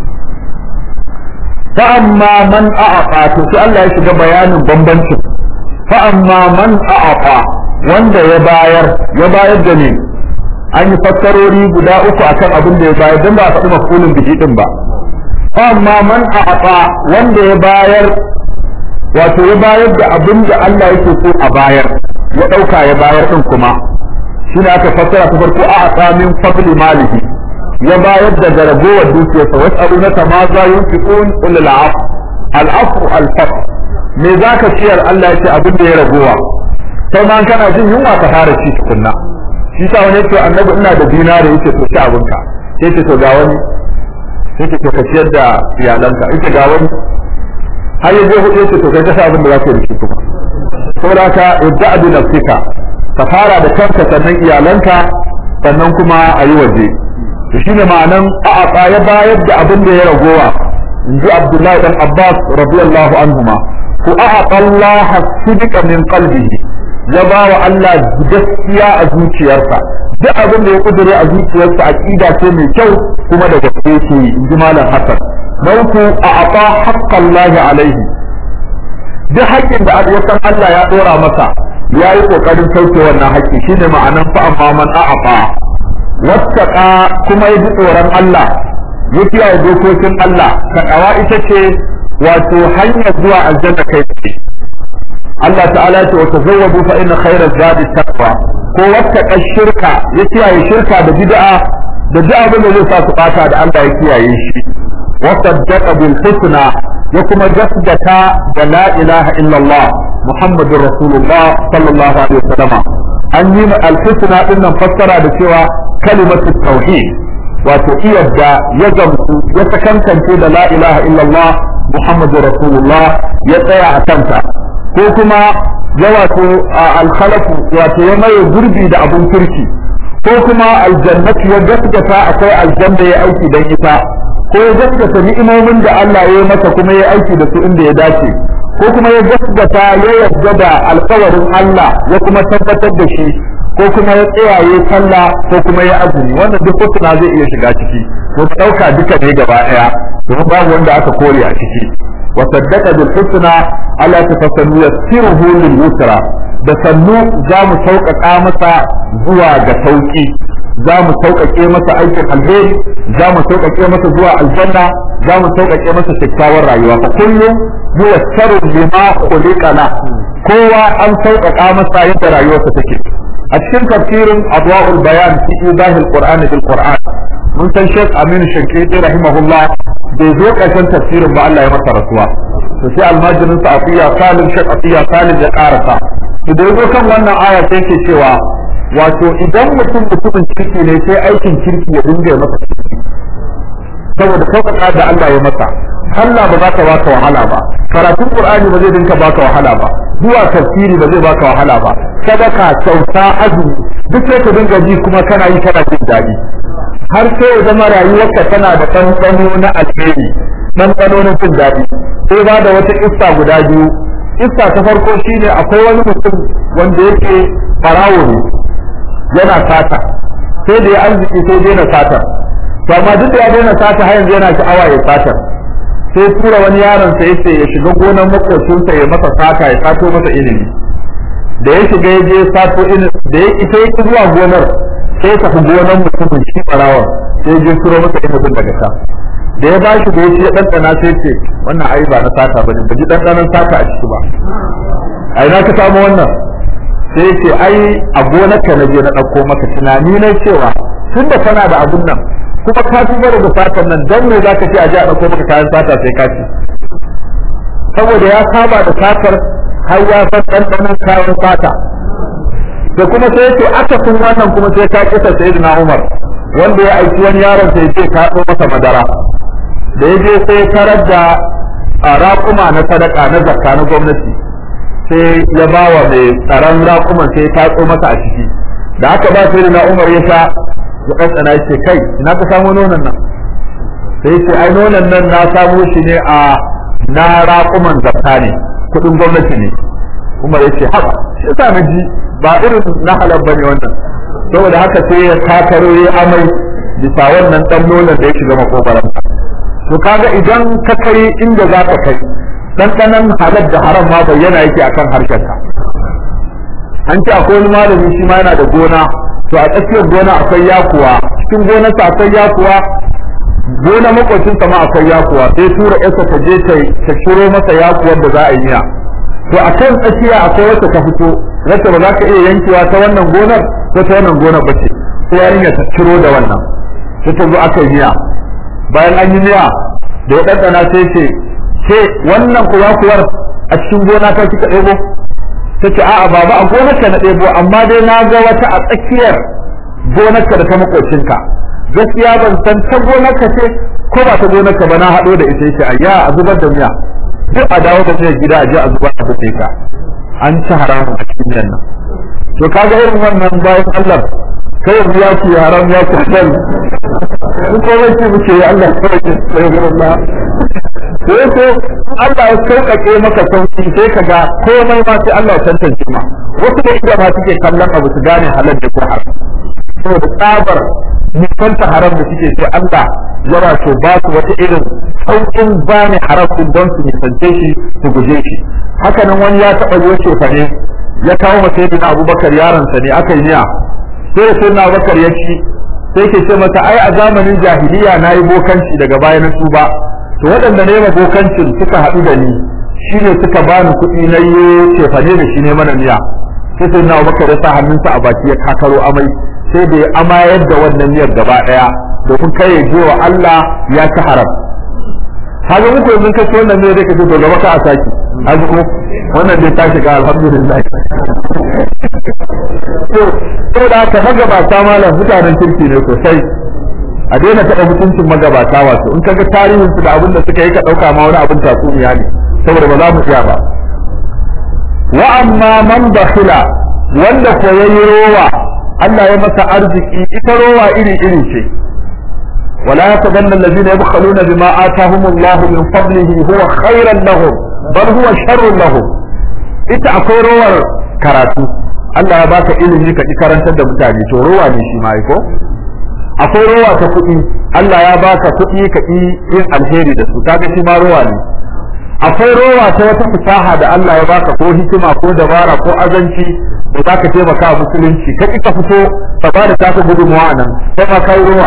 فأما من أعطى تسأل الله يشجع بيان بمبنش فأما من أعطى wanda ya bayar ya bayar da ne an yi fassarori guda uku akan abin da ya bayar don ba a faɗi mafulin biki din ba amma man a'ata wanda ya bayar wato ya bayar da abin da Allah yake so a bayar ya ɗauka ya bayar ɗin kuma shi ne aka fassara ta farko a tsamin fadli malihi ya bayar da garagowar dukiyarsa wasu abu na ta ma za yin fiƙon ulul af al'afu alfaq me za ka ciyar Allah ya ce abin da ya ragowa sai ma kana jin yunwa ka fara ci tukunna shi sa wani ce annabi ina da dinari yace to ci abinka sai ce to ga wani sai ce to ka ciyar da iyalanka yace ga wani har yaje hudu yace to kai ka sa abin da za ka yi kuma saboda ka ibda bi nafsika ka fara da kanka sannan iyalanka sannan kuma a yi waje to shine ma'anan a'a ya bayar da abin da ya ragowa in ji abdullahi dan abbas radiyallahu anhuma ku a'a Allah sidika min qalbihi ya ba wa Allah gaskiya a zuciyarsa duk abin da ya kudure a zuciyarsa aqida ce mai kyau kuma da gaske ce in ji malam hasan nauku a ata haqqallahi alaihi duk haƙƙin da ya san Allah ya dora masa ya yi ƙoƙarin sauke wannan haƙƙi shine ma'anan fa amma man a'afa wattaqa kuma ya ji tsoron Allah ya kiyaye dokokin Allah takawa ita ce wato hanyar zuwa aljanna kai tsaye Allah ta'ala ya ce wa tazawwadu fa inna khayra zadi taqwa ko wattaqa shirka ya kiyaye shirka da bid'a da duk abin da zai sa su bata da Allah ya kiyaye shi wa saddaqa bil husna ya kuma gaskata da la ilaha illallah muhammadur rasulullah sallallahu alaihi wasallam an yi al-husna din nan fassara da cewa kalimatu tauhid wato iyadda ya gamsu ya sakankance da la ilaha illallah muhammadur rasulullah ya tsaya a kanta ko kuma ya wato al-khalafu wato ya maye gurbi da abun kirki ko kuma aljannatu ya gaskata akwai aljanna ya aiki dan ita ko ya gaskata ni'imomin da Allah ya yi masa kuma ya aiki da su inda ya dace ko kuma ya gaskata ya yarda da alkawarin Allah ya kuma tabbatar da shi ko kuma ya tsayaye sallah ko kuma ya azumi wannan duk hukuna zai iya shiga ciki ko dauka duka ne gaba daya domin babu wanda aka kore a ciki wa saddaqa bil husna ala tafassanu yassiruhu lil yusra da sannu za mu sauƙaƙa masa zuwa ga sauƙi za mu sauƙaƙe masa aikin alheri za mu sauƙaƙe masa zuwa aljanna za mu sauƙaƙe masa kyakkyawar rayuwa fa kullum muyassaru lima khuliqa la kowa an sauƙaƙa masa yadda rayuwarsa take a cikin tafsirin adwa'ul bayan fi idahil qur'ani bil qur'an mun san Sheikh Aminu Shankiti rahimahullah bai zo ƙarshen tafsirin ba Allah ya masa rasuwa to sai almajirin sa Afiya Salim Sheikh Afiya Salim ya karasa to da yazo kan wannan aya sai ke cewa wato idan mutum mutumin kirki ne sai aikin kirki ya dinga masa saboda sauƙaƙa da Allah ya masa Allah ba za ka baka wahala ba karatun Qur'ani ba zai dinka baka wahala ba zuwa tafsiri ba zai baka wahala ba sadaka kyauta azumi duk sai ka dinga ji kuma kana yi kana jin daɗi har sai ya zama rayuwarka tana da ɗanɗano na alheri ɗanɗano na jin daɗi sai ba da wata issa guda biyu issa ta farko shine akwai wani mutum wanda yake farawo ne yana sata sai da ya arziki sai daina sata to amma duk da ya daina sata har yanzu yana sha'awa ya sata sai tura wani yaron sa yace ya shiga gonar makocinsa ya masa sata ya sato masa ilimi da ya shiga ya je sato ilimi da ya ita yake zuwa gonar sai tafi gonar mutumin shi barawon sai je turo masa ilimin daga ta da ya bashi da ya ci ya ɗanɗana sai ce wannan ai ba na sata ba ne ba ji ɗanɗanon sata a ciki ba a ina ka samu wannan sai ce ai a gonarka na je na ɗauko maka tunani na cewa tun da kana da abun nan kuma ka fi da satan nan don me za ka ce a je a ɗauko maka kayan sata sai ka ci saboda ya saba da satar har ya san ɗanɗanon kayan sata da kuma sai ce aka kun wannan kuma sai ka kisa sayyidina Umar wanda ya aiki wani yaron sai ce ka ɗo masa madara da ya je sai tarar da raƙuma na sadaka na zakka na gwamnati sai ya ba wa mai tsaron raƙuman sai ya tatso masa a ciki da aka ba sai na umar ya sha ya ɗanɗana ya ce kai ina ka samu nonon nan sai ce ai nonon nan na samo shi ne a na raƙuman zakka ne kuɗin gwamnati ne umar ya ce haka shi yasa na ji ba irin na halal bane wannan saboda haka sai ya takaro ya amai bisa wannan ɗan nonon da ya shiga makogaransa to kaga idan ka kai inda za ka kai ɗanɗanon halal da haram ma bayyana yake akan harshenka an ce akwai wani malami shi ma yana da gona to a tsakiyar gona akwai yakuwa cikin gonarsa akwai yakuwa gona makwacinsa ma akwai yakuwa sai tura yarsa ta je ta shiro masa yakuwar da za a yi miya to a kan tsakiya akwai wacce ta fito wacce ba za ka iya yankewa ta wannan gonar ko ta wannan gonar ba ce sai yarinya ta ciro da wannan sai ta zo aka yi miya bayan an yi miya da ya ɗanɗana sai ce ce wannan kuwa kuwar a cikin gona ta kika ɗebo ta ce a'a baba a gonar ka na ɗebo amma dai na ga wata a tsakiyar gonarka da ta makocinka gaskiya ban san ta gonarka ce ko ba ta gonarka ba na haɗo da ita yace ayya a zubar da miya duk a dawo da miya gida a je a zubar da ka an ci haramun a cikin nan to kaga irin wannan bayan Allah kai yanzu ya ce haram ya ce halal in komai ce muke ya Allah kawai ke tsaye Allah sai ko Allah ya sauƙaƙe maka sauƙi sai ka ga komai ma sai Allah ya tantance ma wasu da ida ma suke kallon abu su gane halal da ko haram saboda tsabar nisanta haram da suke sai Allah ya wato ba su wata irin sauƙin gane haram din don su nisance shi su guje shi haka nan wani ya taɓa yi ce fa ne ya kawo masa yadda Abubakar yaronsa ne aka yi niya sai da sai Abubakar ya ci sai ke ce masa ai a zamanin jahiliya na yi bokanci daga baya na tuba to waɗanda ne bokancin suka haɗu da ni shi ne suka bani kuɗi na yi cefane da shi ne mana miya sai sai na Abubakar ya sa hannunsa a baki ya kakaro amai sai da ya amayar da wannan miyar gaba ɗaya domin kai ya je wa Allah ya ci haram haka muku yanzu ka ci wannan miyar zai ka ce to gaba ka a saki haka ko wannan dai ta shiga alhamdulillah to to da aka magabata malam mutanen kirki ne sosai a daina taɓa mutuncin magabata wato in kaga tarihin su da abin da suka yi ka ɗauka ma wani abin tatsuniya ne saboda ba za mu iya ba wa amma man bakhila wanda ko yayi rowa Allah ya masa arziki ita rowa iri iri ce ولا يتبنى الذين يبخلون بما آتاهم الله من فضله هو خيرا لهم بل هو شر لهم ita akwai rowar karatu Allah ya baka ilimi ka ki karantar da mutane to rowa ne shi ma ko akwai rowa ta kuɗi Allah ya baka kuɗi ka ki yin alheri da su kaga shi ma rowa ne akwai rowa ta wata fasaha da Allah ya baka ko hikima ko dabara ko azanci da zaka taimaka musulunci ka ki ka fito ka ba da taka gudunmawa nan sai ma kai rowa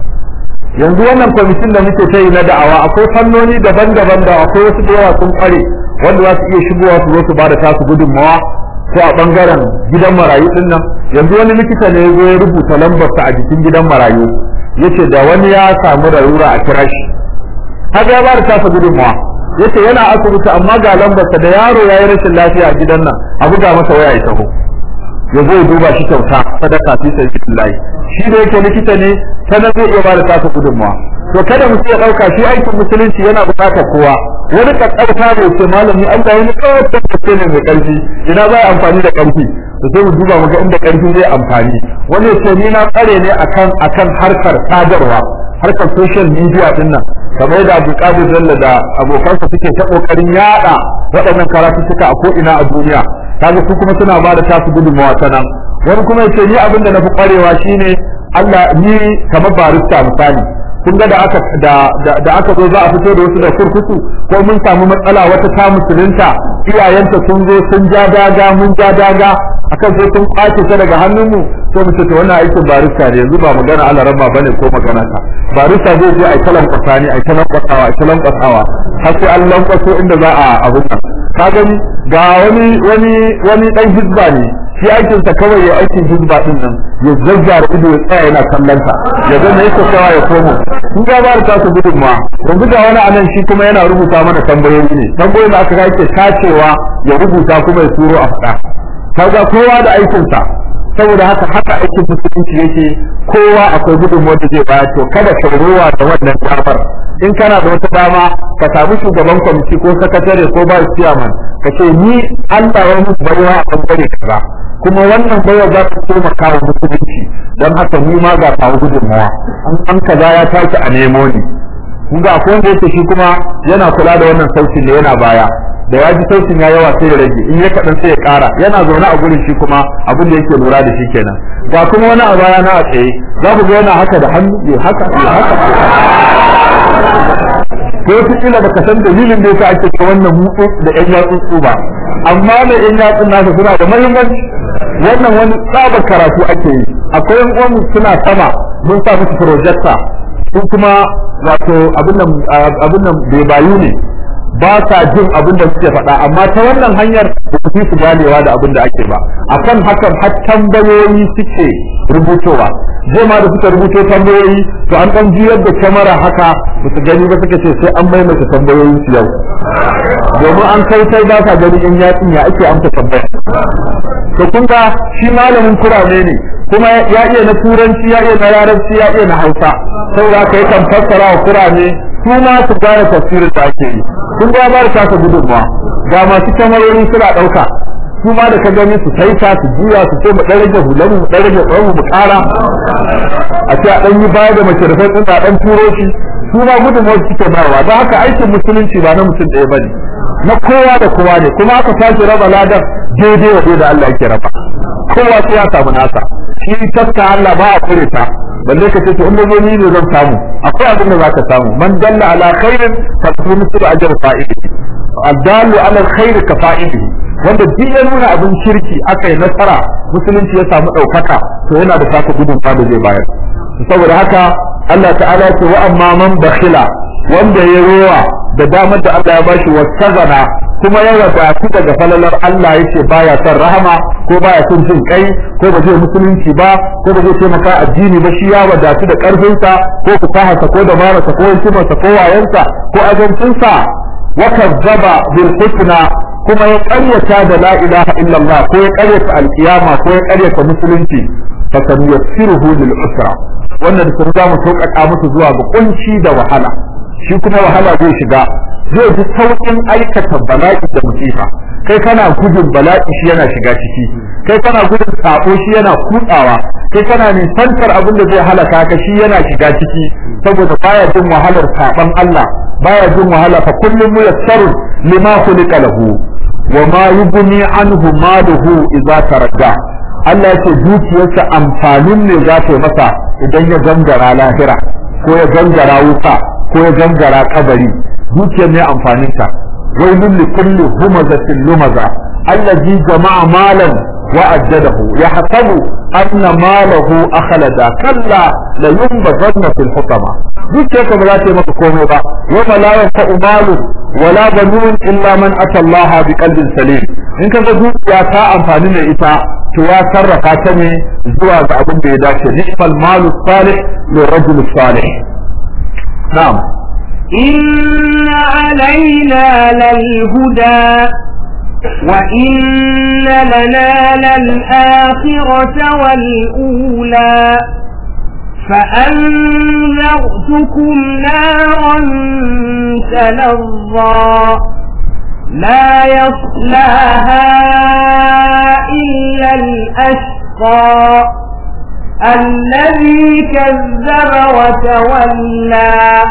yanzu wannan kwamitin da muke ta yi na da'awa akwai fannoni daban-daban da akwai wasu da yawa sun kware wanda za su iya shigowa su zo su bada tasu gudunmawa ko a bangaren gidan marayu din nan yanzu wani likita ne ya zo ya rubuta lambarsa a jikin gidan marayu yace da wani ya samu rarura a kira shi haka ya bada tasa gudunmawa yace yana asibiti amma ga lambarsa da yaro ya yi rashin lafiya a gidan nan a buga masa waya ya taho ya zo ya duba shi kyauta sadaka fi sabilillah shi da yake likita ne sanan zai iya bada tasa gudunmawa to kada mutum ya dauka shi aikin musulunci yana bukatar kowa wani kakkauta ne ce malami Allah ya kawo tabbace ne mai karfi ina zai amfani da karfi to sai mu duba mu ga inda karfi zai amfani wani ce ni na tsare ne akan akan harkar sadarwa harkar social media din nan kamar da Abu Qadir Jalla da abokansa suke ta kokarin yada waɗannan karatu suka a ko ina a duniya kaga su kuma suna ba da tasu gudunmawa ta nan wani kuma yace ni abin da na fi kwarewa shine Allah ni kamar barista misali kun ga da aka da da aka zo za a fito da wasu da kurkuku ko mun samu matsala wata ta musulunta iyayenta sun zo sun ja daga mun ja daga akan sai sun kwace ta daga hannunmu to mu ce to wannan aikin barista ne yanzu ba magana Allah rabba bane ko magana ta barista zai je ai kalan kwasani ai kalan kwasawa ai kalan kwasawa har sai an lankwaso inda za a abu ka gani ga wani wani wani dan hizba ne shi aikin sa kawai ya aikin hizba din nan ya zazzara ido ya tsaya yana kallon ta ya ga me yake kawa ya komo kun ga ba ta su gudun ma yanzu ga wani anan shi kuma yana rubuta mana tambayoyi ne tambayoyin da aka ga yake tacewa ya rubuta kuma ya turo a faɗa kaga kowa da aikin sa saboda haka haka aikin musulunci yake kowa akwai gudunmuwar da zai baya to kada ka rowa da wannan damar in kana da wata dama ka samu shugaban kwamiti ko sakatare ko ba chairman ka ce ni Allah ya musu baiwa a bangare kaza kuma wannan baiwa za ta taimaka wa musulunci don haka ni ma ga kawo gudunmuwa an kaza ya tashi a nemo ni kun ga akwai wanda yake shi kuma yana kula da wannan sautin ne yana baya da ya ji sautin ya yawa sai ya rage in ya kaɗan sai ya ƙara yana zaune a gurin shi kuma abin da yake lura da shi kenan ga kuma wani a baya na a tsaye za ku ga yana haka da hannu ya haka ya haka ko wata kila baka san dalilin da yasa ake ta wannan mutsu da ƴan yatsu ba amma da ƴan yatsun nasa suna da muhimmanci wannan wani tsabar karatu ake yi akwai yan uwan suna sama mun sa musu projector su kuma wato abin nan abin nan bai bayu ne ba sa jin abin da suke faɗa amma ta wannan hanyar ba su fi su ganewa da abin da ake ba akan hakan har tambayoyi suke rubutowa zai ma da suka rubuto tambayoyi to an ɗan juyar da kyamara haka ba su gani ba suka ce sai an maimaita tambayoyin su yau domin an kai sai ba sa gani in ya ya ake amsa tambaya to kun ga shi malamin kurame ne kuma ya iya na turanci ya iya na larabci ya iya na hausa saboda kai kan fassara wa kurame su ma su gane tafsirin da ake yi kun ga ba da kasa gudunmawa ga masu kyamarori suna ɗauka su ma da ka gani su saita su juya su ce mu ɗan rage hulan mu ɗan rage tsawon mu ƙara a ce a ɗan yi baya da mace da sai a ɗan turo shi su ma gudunmawar suke bayarwa don haka aikin musulunci ba na mutum ɗaya ba ne na kowa da kowa ne kuma aka sake raba ladar daidai wa da Allah yake raba kowa sai ya samu nasa shi taska Allah ba a kure ta balle ka ce to inda zo ni ne zan samu akwai abin da zaka samu man dalla ala khairin fa mislu ajr fa'ili adallu ala alkhair ka fa'ili wanda duk ya nuna abin shirki aka yi nasara musulunci ya samu ɗaukaka to yana da saka gudun da zai bayar saboda haka Allah ta'ala ce wa amma man bakhila wanda ya rowa da damar da Allah ya bashi wasazana kuma ya wadatu daga falalar Allah yace baya son rahama ko baya son jin kai ko ba zai musulunci ba ko ba zai taimaka addini ba shi ya wadatu da karfinsa ko fasaharsa ko dabararsa ko hikimarsa ko wayansa ko ajancinsa wa kazzaba bil husna kuma ya ƙaryata da la ilaha illallah ko ya ƙaryata alkiyama ko ya ƙaryata musulunci fa kan yassiruhu lil usra wannan da sun za mu sauƙaƙa musu zuwa ga kunci da wahala shi kuma wahala zai shiga zai ji sauƙin aikata bala'i da musifa kai kana gudun bala'i shi yana shiga ciki kai kana gudun sabo shi yana kutsawa kai kana nisantar abin da zai halaka ka shi yana shiga ciki saboda baya jin wahalar saban Allah baya jin wahala fa kullum muyassarun lima khuliqa lahu wa ma yughni anhu maluhu idza taradda Allah ya ce dukiyarsa amfanin ne za ta masa idan ya gangara lahira ko ya gangara wuta ko ya gangara kabari dukiyar ne amfanin ta wailul likulli humazatin lumaza allazi jama'a malan wa ajjadahu yahsabu anna malahu akhlada kalla la yunbazanna fil hutama dukiyarka ba za ta yi maka komai ba wa la yanfa'u malu wala banun illa man ata Allah bi qalbin salim in kaga dukiya ta amfani da ita to ya sarrafa ta ne zuwa ga abin da ya dace nisfal malu salih li rajul salih na'am إن علينا للهدى وإن لنا للآخرة والأولى فأنذرتكم نارا تلظى لا يصلاها إلا الأشقى الذي كذب وتولى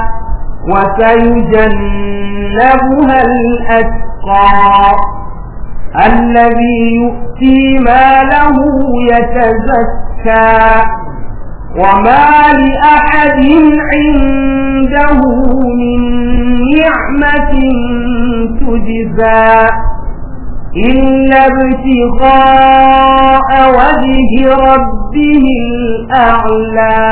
وسيجنبها الأتقى الذي يؤتي ماله يتزكى وما لأحد عنده من نعمة تجزى إلا ابتغاء وجه ربه الأعلى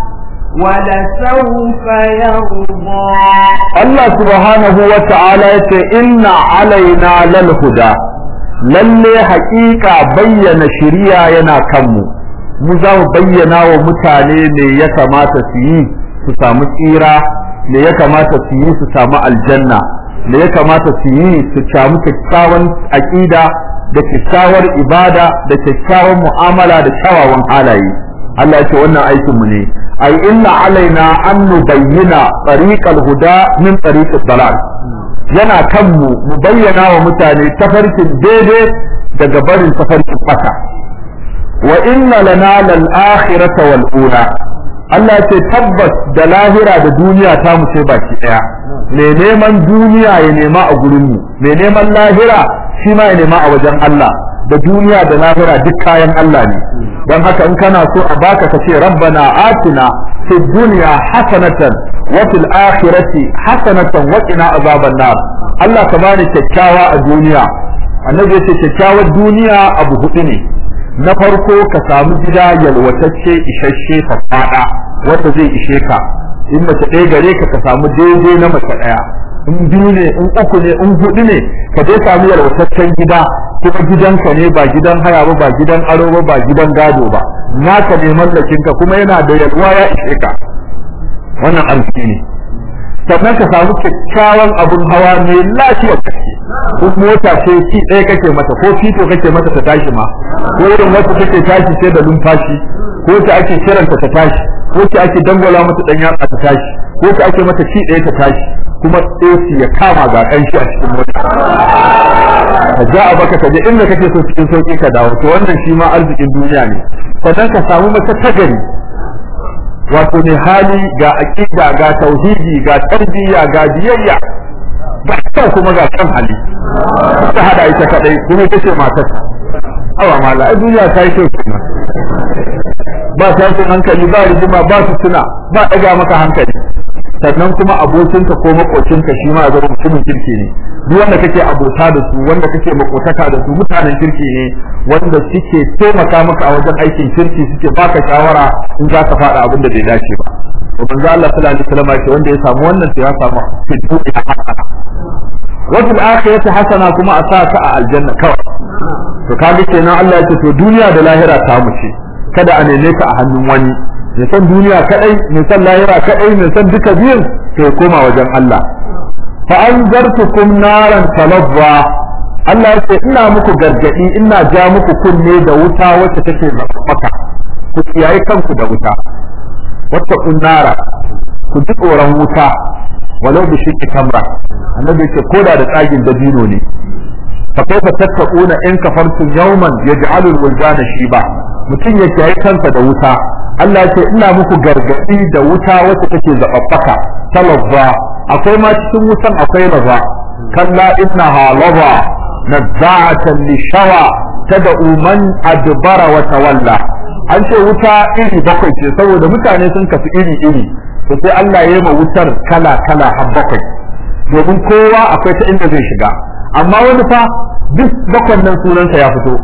ولسوف يرضى Allah subhanahu wa ta'ala ya ce inna alaina lal huda lalle haƙiƙa bayyana shiriya yana kanmu mu za mu bayyana wa mutane me ya kamata su yi su samu tsira me ya kamata su yi su samu aljanna me ya kamata su yi su samu kyakkyawan aƙida da kyakkyawar ibada da kyakkyawan mu'amala da kyawawan halaye Allah ya ce wannan aikin mu ne ai inna alaina an nubayyana tariqal huda min tariqid dalal yana kan mu mu bayyana wa mutane tafarkin daidai daga barin tafarkin fata wa inna lana lal akhirata wal ula Allah ce tabbas da lahira da duniya ta mu sai baki daya me neman duniya ya nema a gurin mu me neman lahira shi ma ya nema a wajen Allah da duniya da lahira duk kayan Allah ne don haka in kana so a baka ka ce rabbana atina fi dunya hasanatan wa fil akhirati hasanatan wa qina azaban nar Allah ka bani kyakkyawa a duniya annabi yace kyakkyawar duniya abu hudu ne na farko ka samu gida yalwatacce isasshe faɗaɗa wanda zai ishe ka in mace ɗaya gare ka ka samu daidai na mace ɗaya in biyu ne in uku ne in hudu ne ka dai samu yalwataccen gida kuma gidanka ne ba gidan haya ba ba gidan aro ba ba gidan gado ba naka ne mallakin ka kuma yana da yalwa ya ishe ka wannan arziki ne sannan ka samu kyakkyawan abun hawa mai lafiyar gaske ko mota ce ci ɗaya kake mata ko fito kake mata ta tashi ma ko irin wacce take tashi sai da lumfashi ko ta ake kiranta ta tashi ko ta ake dangwala mata dan yatsa ta tashi ko ta ake mata ci ɗaya ta tashi kuma AC ya kama ga kanshi a cikin mota ka ja a baka ka je inda kake so cikin sauki ka dawo to wannan shi ma arzikin duniya ne sannan ka samu mace ta gari wato ne hali ga aqida ga tauhidi ga tarbiyya ga biyayya ga kyau kuma ga kan hali ta hada ita kadai kuma ita ce matar awa mala ai duniya ta yi kyau kenan ba tashin hankali ba rigima ba su tuna ba daga maka hankali sannan kuma abokinka ko makocinka shi ma zama mutumin kirki ne duk wanda kake abota da su wanda kake makotaka da su mutanen kirki ne wanda suke taimaka maka a wajen aikin kirki suke baka shawara in za ka faɗa abin da bai dace ba to manzo Allah sallallahu alaihi wasallam ce wanda ya samu wannan to ya samu fi dunya hasana wa fil akhirati hasana kuma a sa ka a aljanna kawai to kaga kenan Allah ya ce to duniya da lahira ta mu ce kada a neme ka a hannun wani mai san duniya kadai mai san lahira kadai mai san duka biyun to koma wajen Allah fa anzartukum naran talazza Allah ya ce ina muku gargadi ina ja muku kunne da wuta wacce take maka ku kiyaye kanku da wuta wata kunnara ku ji tsoron wuta walau bi shiqqi tamra annabi ce koda da tsagin dabino ne fa kaifa tattaquna in kafartum yawman yaj'alu al-wuldana shiba mutum ya kiyaye kansa da wuta Allah ce ina muku gargadi da wuta wacce take zababbaka talazza akwai ma cikin wutan akwai laza kalla innaha laza nazza'atan lishawa tad'u man adbara wa tawalla an ce wuta iri bakwai ce saboda mutane sun kasu iri iri to sai Allah ya yi ma wutar kala kala har bakwai domin kowa akwai ta inda zai shiga amma wani fa duk bakwan nan sunansa ya fito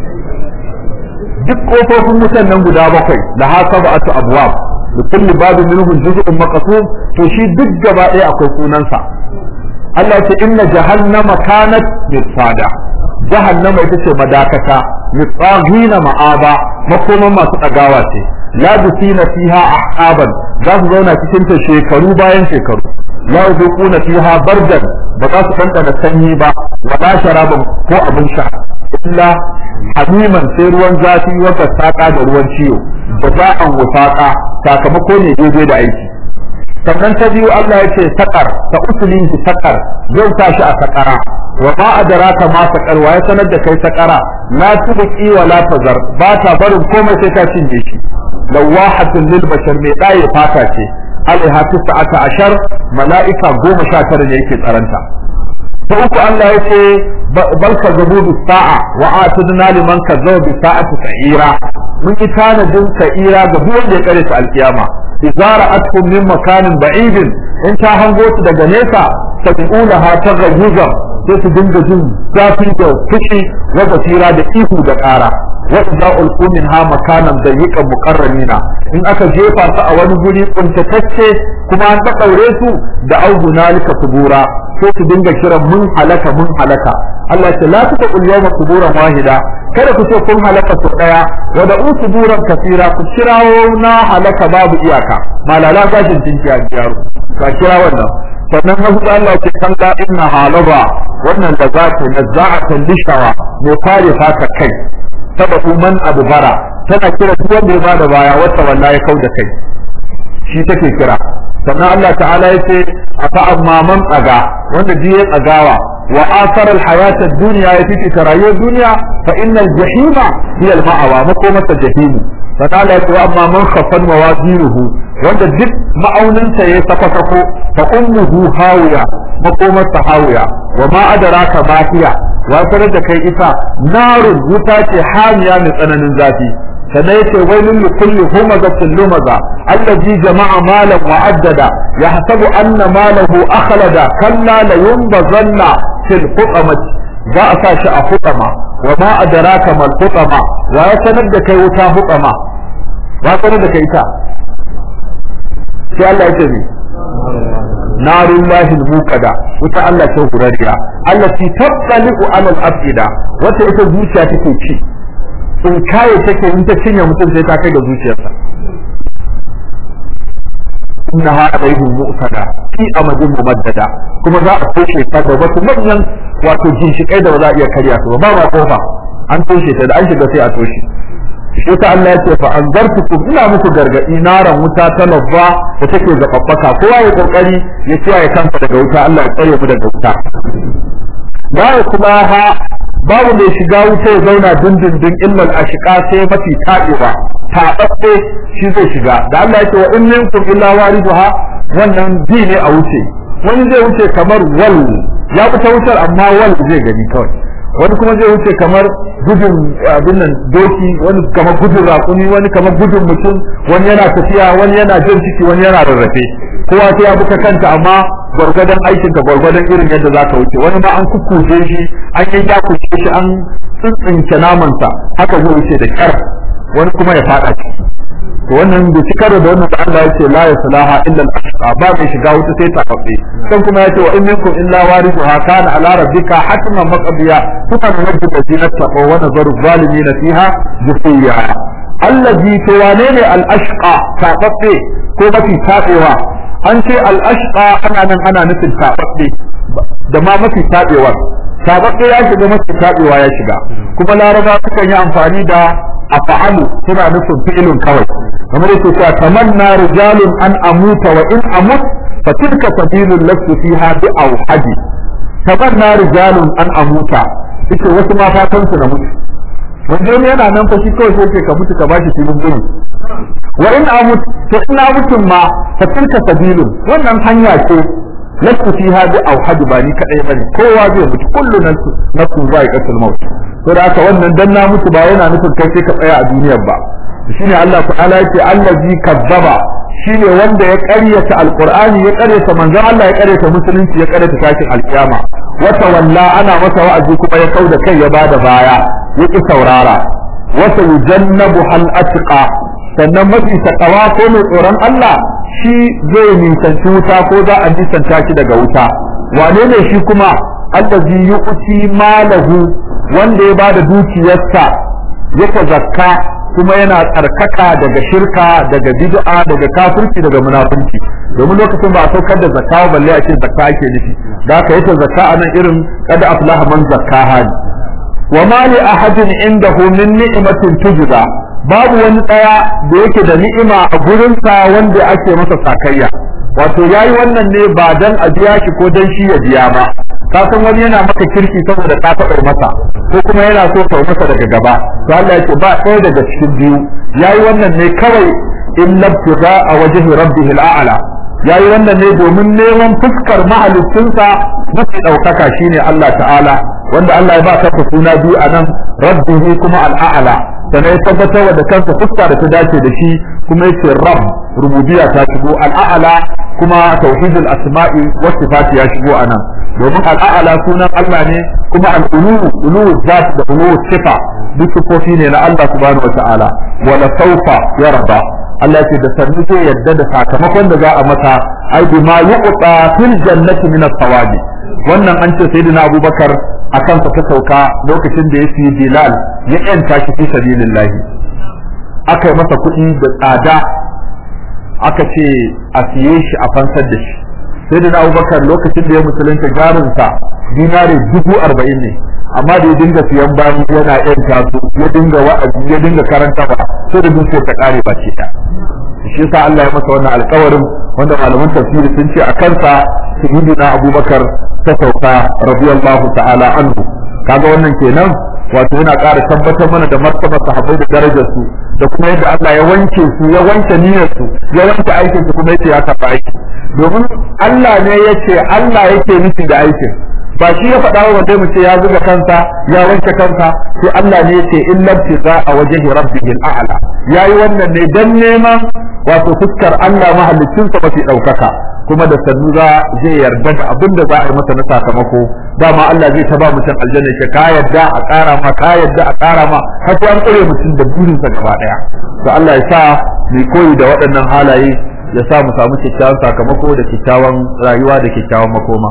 duk kofofin wutan nan guda bakwai da haka ba atu abwab da kulli babu minhu juz'un maqsum to shi duk gaba ɗaya akwai sunansa Allah ce inna jahannama kanat mirsada jahannama ita ce madakata mitsagina ma'aba makoman masu ɗagawa ce labisina fiha ahqaban za su zauna cikin ta shekaru bayan shekaru la yuquna fiha bardan ba za su ɗanɗana sanyi ba wala sharaban ko abin sha illa hamiman sai ruwan zafi wanda saƙa da ruwan ciwo da za'an wusaƙa sakamako ne daidai da aiki sannan ta biyu Allah ya ce saƙar ta usulin shi saƙar zai sa shi a saƙara wa ma adraka ma saƙar wa ya sanar da kai saƙara la tubqi wa la tazar ba ta barin komai sai ta cinye shi lawahatun lil bashar mai ɗaye fata ce alaiha tis'ata ashar mala'ika goma sha tara ne yake tsaranta ta uku Allah ya ce bal kazzabu bis sa'a wa atadna liman kazzaba bis sa'ati sa'ira mun yi tanadin sa'ira ga duk wanda ya kare ta alkiyama idza ra'atkum min makanin ba'idin in ta hango su daga nesa tabi'unaha tagayyuza sai su dinga jin zafi da fushi wa basira da ihu da ƙara wa idza ulqu minha makanan dayyiqan muqarranina in aka jefa su a wani guri kuntatacce kuma an ta daure su da augunalika subura sai su dinga kiran mun halaka mun halaka Allah ce la tuqa ul yawma suburan wahida kada ku ce kun halaka su daya wa da usuburan kasira ku kirawo na halaka babu iyaka malala gashin tinki a jiyaro ka kira wannan sannan na hudu Allah ce kan da inna halaba wannan da za ta nazza'atan lishawa mai kware fata kai sababu man adbara tana kira duk wanda ya bada baya wata wallahi ya kauda kai shi take kira sannan Allah ta'ala ya ce afa amma man tsaga wanda ji ya tsagawa wa asar alhayat ad-dunya ya fifita rayuwar duniya fa innal jahima hiya al-ma'awa makomata jahimu fa ta'ala ya ce wa amma man khaffan mawazinuhu wanda duk ma'auninsa ya sako sako fa ummuhu hawiya makomarsa hawiya wa ma adraka ma hiya wa sanar da kai ita narun wuta ce hamiya mai tsananin zafi sannan yace wailun li kulli humazatin lumaza allazi jama'a malan wa addada yahsabu anna malahu akhlada kalla la yunbazanna fil hutamati za a sa shi a hutama wa ma adraka mal hutama wa ya sanar da kai wuta hutama wa sanar da kai ita sai Allah yace ni narun lahil muqada wuta Allah ce hurariya allati tattali'u ala al-afida wata ita zuciya take ci in kaye take in ta cinye mutum sai ta kai da zuciyarsa innaha alaihim mu'tada fi amadin mumaddada kuma za a toshe ta da wasu manyan wato ginshikai da ba za a iya karya su ba ba ma kofa an toshe ta da an shiga sai a toshe shi ta Allah ya ce fa anzartukum ina muku gargadi naran wuta ta labba da take zababbaka kowa ya kokari ya kiyaye kansa daga wuta Allah ya tsare mu daga wuta la yaslaha babu mai shiga wuta ya zauna dindindin illal ashqa sai mafi tabewa tababbe shi zai shiga da Allah ya ce wa in minkum illa wariduha wannan bi ne a wuce wani zai wuce kamar wal ya fita wutar amma wal zai gani kawai wani kuma zai wuce kamar gudun abin nan doki wani kamar gudun raƙumi wani kamar gudun mutum wani yana tafiya wani yana jin ciki wani yana rarrafe kowa sai ya buka kanta amma gwargwadon aikin ka gwargwadon irin yadda za ka wuce wani ma an kukkuje shi an yi yakushe shi an tsintsince namansa haka zai wuce da kyar wani kuma ya faɗa ciki to wannan da ci karo da wannan da Allah ya ce la yaslaha illa al-ashqa ba mai shiga wuta sai ta kafe dan kuma ya ce wa in minkum illa warithuha kana ala rabbika hatman maqdiya kuma nunajji alladhina taqaw wa nazaru zalimin fiha jufiya allazi to wane ne al-ashqa tababbe ko mafi tabewa an ce al-ashqa ana nan ana nufin tababbe da ma mafi tabewar tababbe ya shiga mafi tabewa ya shiga kuma laraba sukan yi amfani da afa'alu suna nufin fi'ilun kawai kamar yake cewa tamanna rijalun an amuta wa in amut fa tilka sabilul lastu fiha bi awhadi tamanna rijalun an amuta yace wasu ma fatan su na mutu wanda ne yana nan fa shi kawai sai ce ka mutu ka bashi filin gudu wa in amut to ina mutun ma fa tilka sabilun wannan hanya ce lastu fiha bi awhadi ba ni kadai bane kowa zai mutu kullu nafsu nafsu za'iqatul maut to da haka wannan dan na mutu ba yana nufin kai sai ka tsaya a duniyar ba shine Allah ta'ala yake allazi kazzaba shine wanda ya ƙaryata alqur'ani ya ƙaryata manzon Allah ya ƙaryata musulunci ya ƙaryata tashin alkiyama wata walla ana masa wa'azi kuma ya kauda kai ya bada baya ya ki saurara wata yujannabu hal atqa sannan mafi takawa ko mai tsoron Allah shi zai nisanci wuta ko za a nisanta shi daga wuta wane ne shi kuma allazi yu'ti malahu wanda ya bada dukiyarsa yake zakka kuma yana tsarkaka daga shirka daga bid'a daga kafirci daga munafunci domin lokacin ba a saukar da zakka ba balle a ce zakka ake nufi da aka yi ta zakka a nan irin kada aflaha man zakka hali wa ma li ahadin indahu min ni'matin tujza babu wani daya da yake da ni'ima a gurinsa wanda ake masa sakayya wato yayi wannan ne ba dan a biya shi ko dan shi ya biya ba ka san wani yana maka kirki saboda ka taɓa masa ko kuma yana so ka masa daga gaba to Allah ya ce ba ɗaya daga cikin biyu yayi wannan ne kawai in labtiga a wajhi rabbihi al'ala yayi wannan ne domin neman fuskar mahalicinsa mafi ɗaukaka shine Allah ta'ala wanda Allah ya ba ka suna biyu a nan rabbihi kuma al'ala sannan ya tabbatar da kansa fuska da ta dace da shi kuma yace rabb rububiyya ta shigo al'ala kuma tauhidul asma'i was sifati ya shigo a nan domin al'a'ala sunan Allah ne kuma al'ulu ulu zat da ulu sifa duk sifofi ne na Allah subhanahu wa ta'ala wala saufa yarda Allah ce da sannu zai yadda da sakamakon da za a masa ai bima yuqta fil jannati min as-sawabi wannan an ce sayyidina Abubakar akan sa ta sauka lokacin da ya fi Bilal ya yanta shi fi sabilillah aka yi masa kuɗi da tsada aka ce a siye shi a fansar da shi sai da abubakar lokacin da ya musulunta jarinsa dinari dubu arba'in ne amma da ya dinga siyan bayan yana yan taso ya dinga wa'azi ya dinga karanta ba sai da dukiyar ta kare ba ce shi yasa Allah ya masa wannan alƙawarin wanda malaman tafsiri sun ce a kansa sayyidina abubakar ta sauka radiyallahu ta'ala anhu kaga wannan kenan wato yana ƙara tabbatar mana da martaba sahabbai da darajar su da kuma yadda Allah ya wanke su ya wanke niyyar su ya wanke aikin su kuma yace ya kafa aiki domin Allah ne yace Allah yake nufi da aikin ba shi ya faɗa wa mu ce ya zuga kansa ya wanke kansa sai Allah ne yace in lam tiza a wajhi rabbihi al'ala yayi wannan ne dan neman wato fuskar Allah mahallicin sa mafi daukaka kuma da sannu za zai yarda da abin da za a yi masa na sakamako dama Allah zai taba mutum aljanna ke ka yarda a ƙara ma ka yarda a ƙara ma har sai an ƙure mutum da burinsa gaba ɗaya to Allah ya sa mu koyi da waɗannan halaye ya sa mu samu kyakkyawan sakamako da kyakkyawan rayuwa da kyakkyawan makoma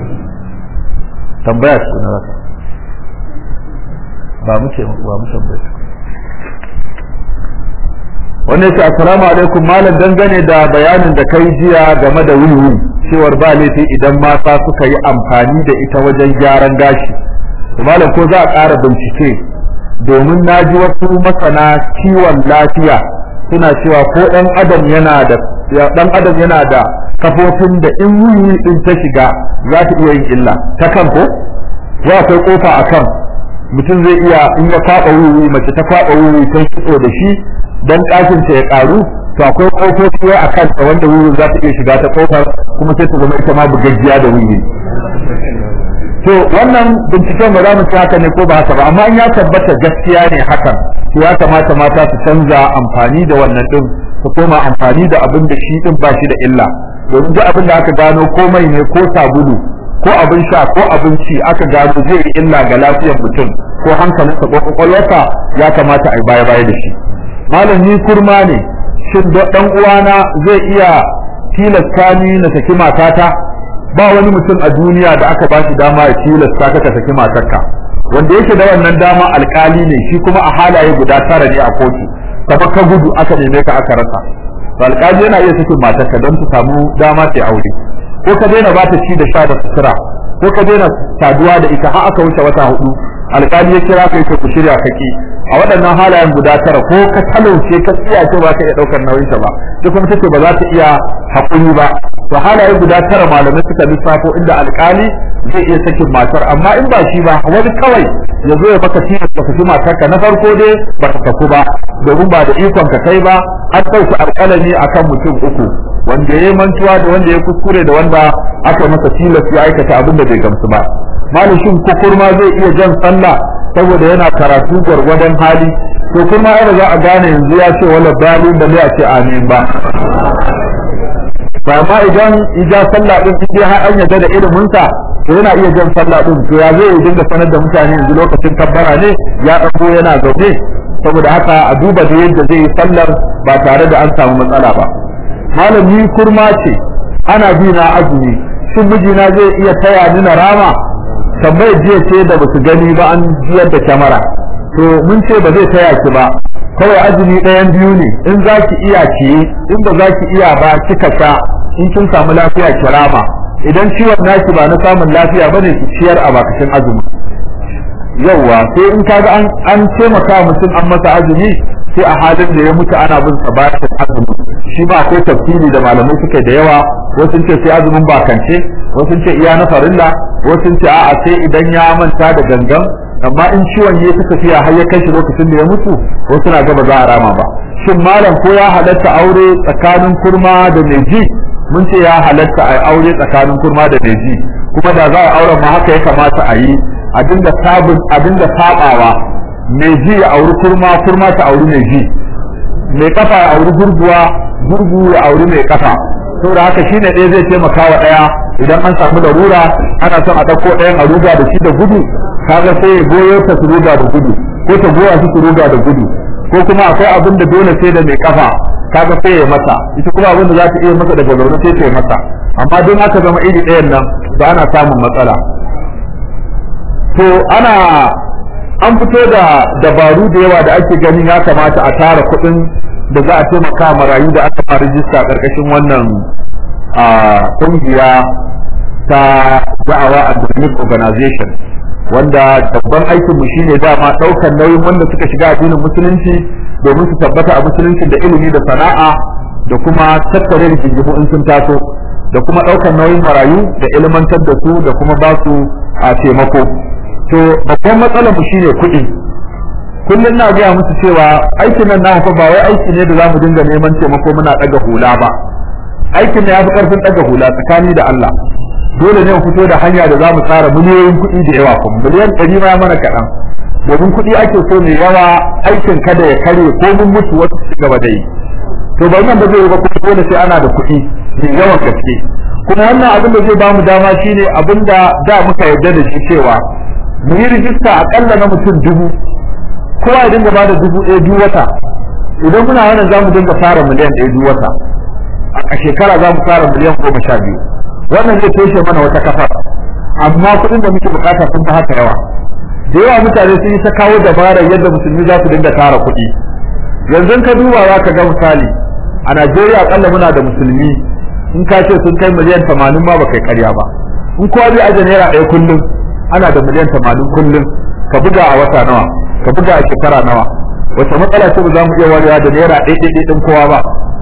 tambaya ce na rasa ba mu ce ba mu tambaya wannan ce assalamu alaikum malam dangane da bayanin da kai jiya game da wiwi cewar ba laifi idan mata suka yi amfani da ita wajen gyaran gashi malam ko za a ƙara bincike domin na ji wasu masana kiwon lafiya suna cewa ko ɗan adam yana da ɗan adam yana da kafofin da in wiwi din ta shiga za ta iya yin illa ta kan ko ko akwai kofa a kan mutum zai iya in ya kwaɓa wiwi mace ta kwaɓa wiwi ta kitso da shi dan ɗakin ta ya ƙaru to akwai kofofi wai a kanta wanda wiwi za ta iya shiga ta kofar kuma sai ta zama ita ma bugaggiya da wiwi to wannan binciken ba za mu ci haka ne ko ba haka ba amma in ya tabbata gaskiya ne hakan to ya kamata mata su canza amfani da wannan din su koma amfani da abin da shi din ba shi da illa domin duk abin da aka gano ko mai ne ko sabulu ko abin sha ko abinci aka gano zai yi illa ga lafiyar mutum ko hankalinsa ko kwakwalwarsa ya kamata a yi baya baya da shi malam ni kurma ne shin dan uwana zai iya tilasta ni na saki matata ba wani mutum a duniya da aka ba shi dama ya tilasta ka ka saki matarka wanda yake da wannan dama alkali ne shi kuma a halaye guda tara ne a kotu kama ka gudu aka neme ka aka rasa to alkali yana iya sakin matarka don ta samu dama ta aure ko ka daina ba ta ci da sha da sutura ko ka daina saduwa da ita har aka wuce wata hudu alkali ya kira kai ku shirya kake a waɗannan halayen guda tara ko ka talauce ka tsiya ce ba ka iya ɗaukar nauyin ta ba duk kuma take ba za ta iya haƙuri ba to halaye guda tara malamai suka lissafo inda alkali zai iya sakin matar amma in ba shi ba wani kawai ya zo ya baka tilas ka saki matarka na farko dai ba ta saku ba domin ba da ikon ka kai ba an ɗauki alƙalami akan mutum uku wanda ya yi mantuwa da wanda ya kuskure da wanda aka masa tilas ya aikata abin da bai gamsu ba malishin kukurma zai iya jan sallah saboda yana karatu gwargwadon hali to kuma ai za a gane yanzu ya ce wala dalil da ya ce amin ba ba ma idan ija sallah din in dai har an yarda da ilimin sa to yana iya jan sallah din to ya zai dinga sanar da mutane yanzu lokacin kabbara ne ya dago yana zaune saboda haka a duba da yadda zai yi sallar ba tare da an samu matsala ba malami kurma ce ana bi na azumi shin mijina zai iya taya ni na rama tambayar jiya ce da basu gani ba an jiyar da kyamara to mun ce ba zai taya ki ba kawai azumi ɗayan biyu ne in za ki iya ki in ba za ki iya ba kika sha in kin samu lafiya ki rama idan ciwon naki ba na samun lafiya bane ki ciyar a bakashin azumi yauwa sai in kaga an an taimaka mutum an masa azumi sai a halin da ya mutu ana bin sa bashin azumi shi ba akwai tafsiri da malamai suke da yawa wasu ce sai azumin bakance wasu ce iya na farilla wasu ce a'a sai idan ya manta da gangan amma in ciwon ya ta tafiya har ya kai shi lokacin da ya mutu wasu na gaba za a rama ba shin malam ko ya halatta aure tsakanin kurma da mai ji mun ce ya halatta a aure tsakanin kurma da mai ji kuma da za a auren ma haka ya kamata a yi a dinga sabun a dinga sabawa mai ji ya auri kurma kurma ta auri mai ji mai kafa ya auri gurguwa gurgu ya auri mai kafa saboda haka shine ɗaya zai taimaka wa ɗaya idan an samu larura ana son a ɗauko ɗayan a ruga da shi da gudu kaga sai ya goyo ta su ruga da gudu ko ta goya su su ruga da gudu ko kuma akwai abin da dole sai da mai kafa kaga sai ya masa ita kuma abin da za ta iya masa daga zaune sai ta yi masa amma don haka zama iri ɗayan nan ba ana samun matsala to ana an fito da dabaru da yawa da ake ganin ya kamata a tara kuɗin da za a taimaka marayu da aka fara rijista ƙarƙashin wannan ƙungiya ta da'awa academic organization wanda babban aikinmu shine dama ɗaukar nauyin wanda suka shiga addinin musulunci domin su tabbata a musulunci da ilimi da sana'a da kuma tattare rigingimu in sun taso da kuma ɗaukar nauyin marayu da ilmantar da su da kuma ba su a taimako to babban matsalar mu shine kuɗi kullum na gaya musu cewa aikin nan na fa ba wai aiki ne da za mu dinga neman taimako muna ɗaga hula ba aikin ne ya fi ƙarfin ɗaga hula tsakani da Allah dole ne mu fito da hanya da za mu tsara miliyoyin kuɗi da yawa kuma miliyan ɗari ma mana kaɗan domin kuɗi ake so mai yawa aikin kada ya kare ko mun mutu wasu su gaba da yi to ba nan ba zai yi ba kuma dole sai ana da kuɗi mai yawan gaske kuma wannan abin da zai ba mu dama shine abin da da muka yarda da shi cewa mu yi rijista aƙalla na mutum dubu kowa ya dinga bada dubu ɗaya duk wata idan muna wannan za mu dinga fara miliyan ɗaya duk wata a shekara za mu fara miliyan goma sha biyu wannan zai toshe mana wata kafa amma kuɗin da muke bukata sun fi haka yawa da yawa mutane sun yi ta kawo dabarar yadda musulmi za su dinga tara kuɗi yanzu ka duba za ka ga misali a Najeriya akalla muna da musulmi in ka ce sun kai miliyan tamanin ma ba kai karya ba in kowa zai aje naira ɗaya kullum ana da miliyan tamanin kullum ka buga a wata nawa ka buga a shekara nawa wace matsala ce ba za mu iya warewa da naira ɗaya ɗaya ɗin kowa ba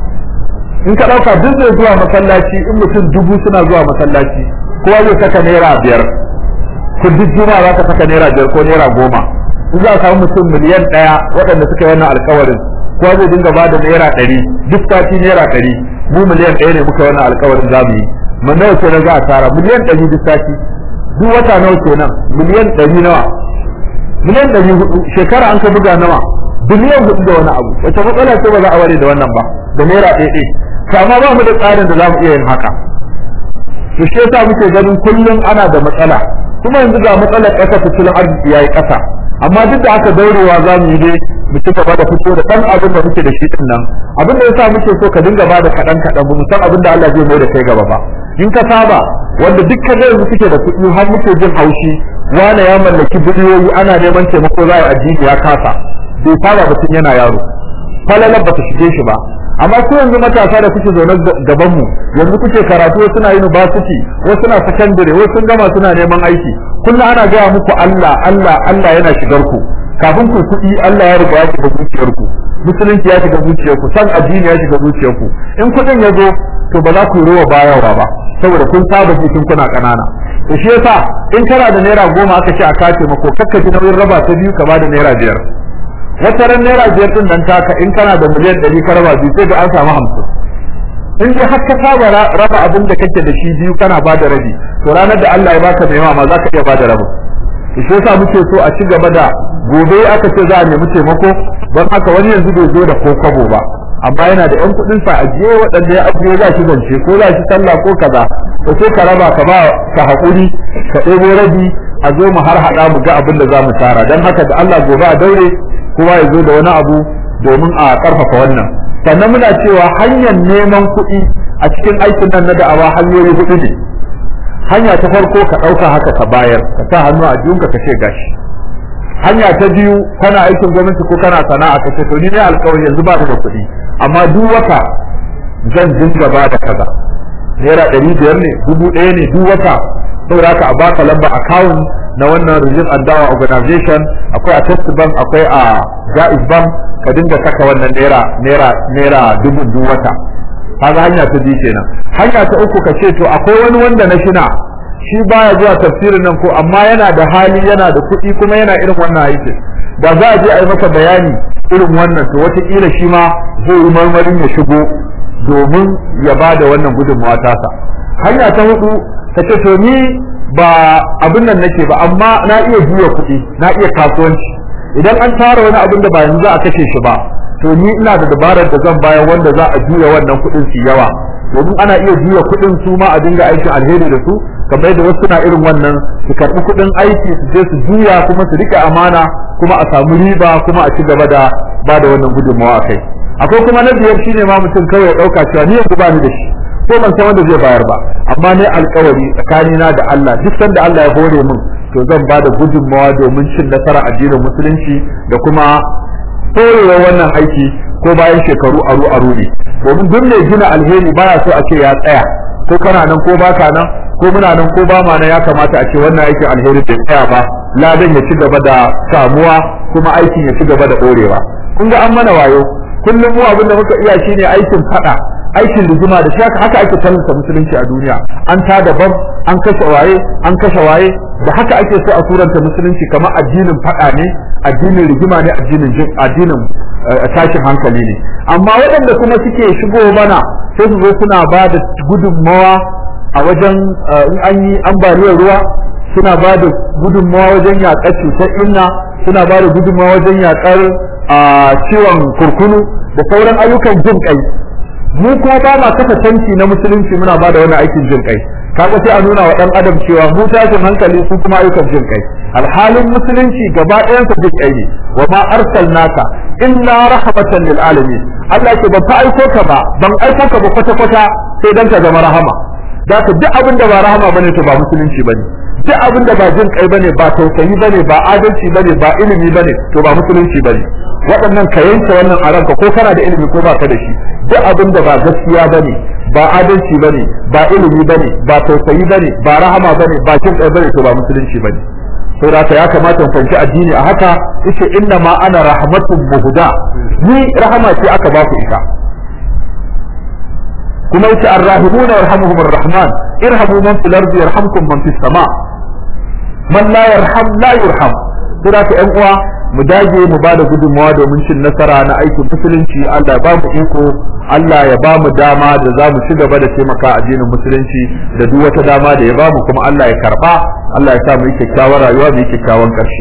in ka ɗauka duk zai zuwa masallaci in mutum dubu suna zuwa masallaci kowa zai saka naira biyar ku duk juma'a za ka saka naira biyar ko naira goma in za a samu mutum miliyan ɗaya waɗanda suka yi wannan alkawarin kowa zai dinga ba da naira ɗari duk sati naira ɗari mu miliyan ɗaya ne muka wannan alkawarin za mu yi mu nawa kenan za a tara miliyan ɗari duk sati duk wata nawa kenan miliyan ɗari nawa miliyan ɗari hudu shekara an ka buga nawa biliyan hudu da wani abu wata matsala ce ba za a ware da wannan ba da naira ɗaya ɗaya kama ba mu da tsarin da za mu iya yin haka to shi yasa muke ganin kullum ana da matsala kuma yanzu ga matsalar ƙasa tattalin arziki yayi ƙasa amma duk da aka daurewa za mu yi dai mu ci gaba da fito da ɗan abin da muke da shi din nan abin da yasa muke so ka dinga ba da kaɗan kaɗan ba mu san abin da Allah zai mai da kai gaba ba in ka saba wanda duk ka yanzu suke da kuɗi har muke jin haushi wane ya mallaki biliyoyi ana neman taimako za a yi addini ya kasa bai saba ba tun yana yaro falalar ba ta shige shi ba amma ko yanzu matasa da kuke zaune gaban mu yanzu kuke karatu wasu na university wasu na secondary wasu sun gama suna neman aiki kullum ana gaya muku Allah Allah Allah yana shigar ku kafin ku kuɗi Allah ya riga ya shiga zuciyar ku musulunci ya shiga zuciyar ku san addini ya shiga zuciyar ku in kuɗin ya zo to ba za ku yi rowa bayarwa ba saboda kun saba shi tun kuna ƙanana to shi yasa in kana da naira goma aka ce a kace mako kakka ji nauyin raba ta biyu ka ba da naira biyar wata ran naira biyar din nan taka in kana da miliyan ɗari ka raba biyu sai da an samu hamsin in dai har ka saba raba abin da kake da shi biyu kana ba da rabi to ranar da Allah ya baka mai ma za ka iya ba da rabin shi yasa muke so a ci gaba da gobe aka ce za a nemi taimako don haka wani yanzu bai zo da ko kwabo ba amma yana da yan kuɗin sa ajiye waɗanda ya ajiye za shi zance ko za shi sallah ko kaza to sai ka raba ka ba ka haƙuri ka ɗebo rabi a zo mu har haɗa mu ga abin da za mu tara don haka da Allah gobe a daure kowa ya zo da wani abu domin a ƙarfafa wannan sannan muna cewa hanyar neman kuɗi a cikin aikin nan na da'awa hanyoyi huɗu ne hanya ta farko ka ɗauka haka ka bayar ka sa hannu a jiyunka ka ce gashi hanya ta biyu kana aikin gwamnati ko kana sana'a ka ce to ni ne alƙawari yanzu ba da kuɗi amma duk wata zan dinga ba da kaza naira ɗari biyar ne dubu ɗaya ne duk wata saboda haka a baka lamba account na wannan relief and dawa organization akwai a test bank akwai a jaiz bank ka dinga saka wannan naira naira naira dubu duk wata kaga hanya ta biyu kenan hanya ta uku ka ce to akwai wani wanda na shina shi baya zuwa tafsirin nan ko amma yana da hali yana da kuɗi kuma yana irin wannan aiki da za a je a yi masa bayani irin wannan to wataƙila shi ma zai yi marmarin ya shigo domin ya ba da wannan gudunmawa tasa hanya ta hudu ka ce to ni ba abin nan nake ba amma na iya juya kuɗi na iya kasuwanci idan an tara wani abin da ba yanzu za a kashe shi ba to ni ina da dabarar da zan bayar wanda za a juya wannan kuɗin su yawa domin ana iya juya kuɗin su ma a dinga aikin alheri da su kamar da wasu na irin wannan su karɓi kuɗin aiki su je su juya kuma su rike amana kuma a samu riba kuma a ci gaba da ba da wannan gudunmawa kai akwai kuma na biyar shine ma mutum kawai ya ɗauka cewa ni yanzu ba ni da shi ko ban san wanda zai bayar ba amma ne alkawari tsakanina da Allah duk sanda Allah ya hore min to zan ba da gudunmawa domin cin nasara addinin musulunci da kuma torewa wannan aiki ko bayan shekaru aru aru ne domin duk mai gina alheri baya so a ce ya tsaya ko kana nan ko baka nan ko muna nan ko ba ma nan ya kamata a ce wannan aikin alheri bai tsaya ba ladan ya ci gaba da samuwa kuma aikin ya ci gaba da ɗorewa kun ga an mana wayo kullum mu abin da muka iya shine aikin fada aikin rigima da shi haka ake tallata musulunci a duniya an ta daban an kashe waye an kashe waye da haka ake so a suranta musulunci kamar addinin fada ne addinin rigima ne addinin jin addinin tashin hankali ne amma waɗanda kuma suke shigo mana sai su zo suna ba da gudunmawa a wajen in an yi ambaliyar ruwa suna ba da gudunmawa wajen yaƙar cutar inna suna ba da gudunmawa wajen yaƙar ciwon kurkunu da sauran ayyukan jin kai mu kuma ba ma kafa tanki na musulunci muna ba da wani aikin jin kai kaga sai a nuna wa dan adam cewa mu tashin hankali su kuma ayyukan jin kai alhalin musulunci gaba ɗayan sa jin kai ne wa ma arsalnaka illa rahmatan lil alamin Allah ce ban fa aiko ka ba ban aiko ka ba kwata kwata sai dan ka zama rahama da ka duk abin da ba rahama bane to ba musulunci bane duk abin da ba jin kai bane ba tausayi bane ba adalci bane ba ilimi bane to ba musulunci bane waɗannan ka yanke wannan a ranka ko kana da ilimi ko baka da shi duk abin da ba gaskiya bane ba adalci bane ba ilimi bane ba tausayi bane ba rahama bane ba jin kai bane to ba musulunci bane saboda haka ya kamata mu fahimci addini a haka yace inna ma ana rahmatun muhda ni rahama ce aka ba ku ita kuma yace arrahimuna yarhamuhum arrahman irhamu man fil ardi yarhamkum man fis sama man la yarham la yurham saboda haka ƴan uwa mu dage mu bada gudunmawa domin cin nasara na aikin musulunci Allah ya ba mu iko Allah ya ba mu dama da za mu ci gaba da taimaka addinin musulunci da duk wata dama da ya ba mu kuma Allah ya karba Allah ya sa mu yi kyakkyawar rayuwa mu yi kyakkyawan ƙarshe.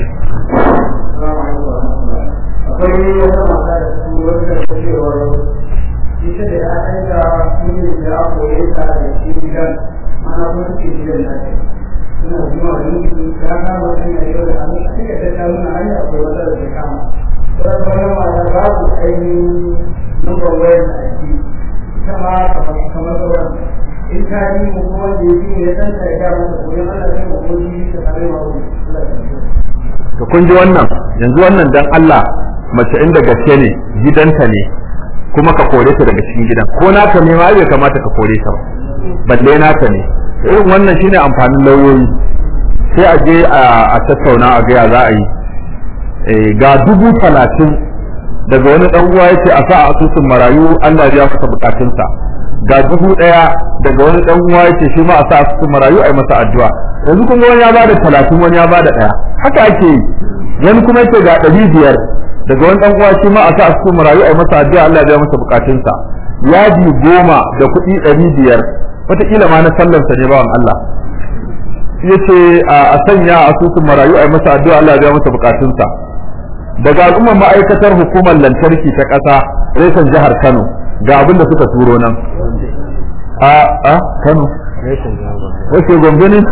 akwai wata mata da su wata da cewar ita da ya aika sun yi da ya koye ta da shi gidan mana kuma suke gidan na ce suna zuwa da mutu ta kama hanya yau da hannu a cikin ta ta nuna hanya akwai wata da ta kama wata bayan mata babu ainihin numbar wayar da ake ita ma kamar sauran in ka yi mu kuma da ya fi ya san ta ya gama da koyon ana kai mu kuma ji ta tare ma wani to kun ji wannan yanzu wannan dan Allah mace inda gaske ne gidanta ne kuma ka kore ta daga cikin gidan ko naka ne ma bai kamata ka kore ta ba balle naka ne irin wannan shine amfanin lauyoyi sai a je a tattauna a gaya za a yi ga dubu talatin daga wani dan uwa yace a sa a asusun marayu Allah ya masa bukatunsa ga dubu daya daga wani dan uwa yace shi ma a sa asusun marayu ai masa addu'a yanzu kun ga wani ya bada talatin wani ya bada daya haka ake yi wani kuma yace ga ɗari biyar daga wani dan uwa shi ma a sa asusun marayu ai masa addu'a Allah ya masa bukatunsa yadi goma da kuɗi ɗari biyar wataƙila ma na sallarsa ne bawan Allah yace a sanya asusun marayu ai masa addu'a Allah ya masa bukatunsa daga al'ummar ma'aikatar hukumar lantarki ta ƙasa reshen jihar Kano ga abin da suka turo nan a a Kano wace gombe ne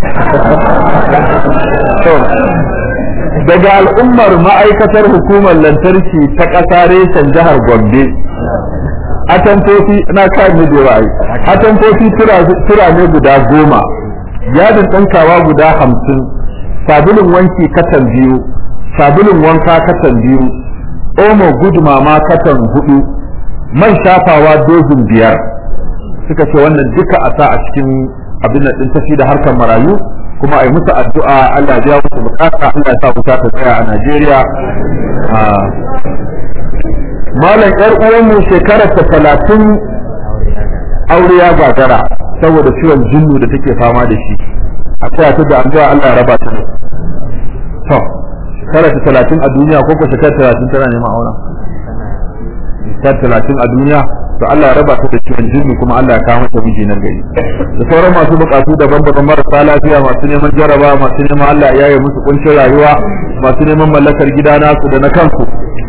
daga al'ummar ma'aikatar hukumar lantarki ta ƙasa reshen jihar Gombe atamfofi na kan ne da ra'ayi atamfofi tura ne guda goma yadin ɗankawa guda hamsin sabulun wanki katan biyu sabulun wanka katan biyu omo gudumama katan hudu man shafawa dozin biyar suka ce wannan duka a sa a cikin abin da din tafi da harkar marayu kuma a yi musu addu'a Allah ya musu bukata Allah ya sa wuta ta tsaya a Najeriya malam yar uwanmu shekarar ta talatin aure ya gagara saboda ciwon jinnu da take fama da shi a tsaya ta da addu'a Allah ya raba ta to shekara ta talatin a duniya ko ko shekara talatin tana neman auren shekara talatin a duniya to Allah ya raba ta da ciwon jinni kuma Allah ya kawo mata miji nan gari da sauran masu bukatu daban-daban marasa lafiya masu neman jaraba masu neman Allah ya yi musu kuncin rayuwa masu neman mallakar gida nasu da na kansu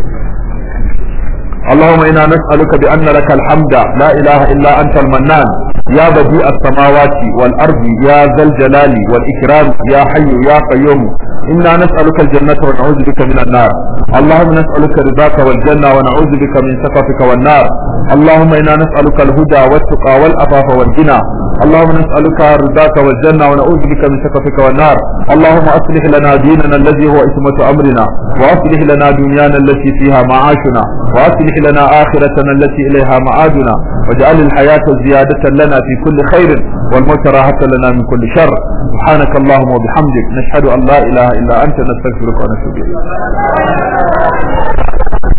اللهم إنا نسألك بأن لك الحمد لا إله إلا أنت المنان يا بديع السماوات والأرض يا ذا الجلال والإكرام يا حي يا قيوم إنا نسألك الجنة ونعوذ بك من النار اللهم نسألك رضاك والجنة ونعوذ بك من سخطك والنار اللهم إنا نسألك الهدى والتقى والعفاف والغنى اللهم نسألك رضاك والجنة ونعوذ بك من سخطك والنار اللهم أصلح لنا ديننا الذي هو اسمة أمرنا وأصلح لنا دنيانا التي فيها معاشنا وأصلح لنا آخرتنا التي إليها معادنا واجعل الحياة زيادة لنا في كل خير والموت راحة لنا من كل شر سبحانك اللهم وبحمدك نشهد أن لا إله إلا أنت نستغفرك ونتوب إليك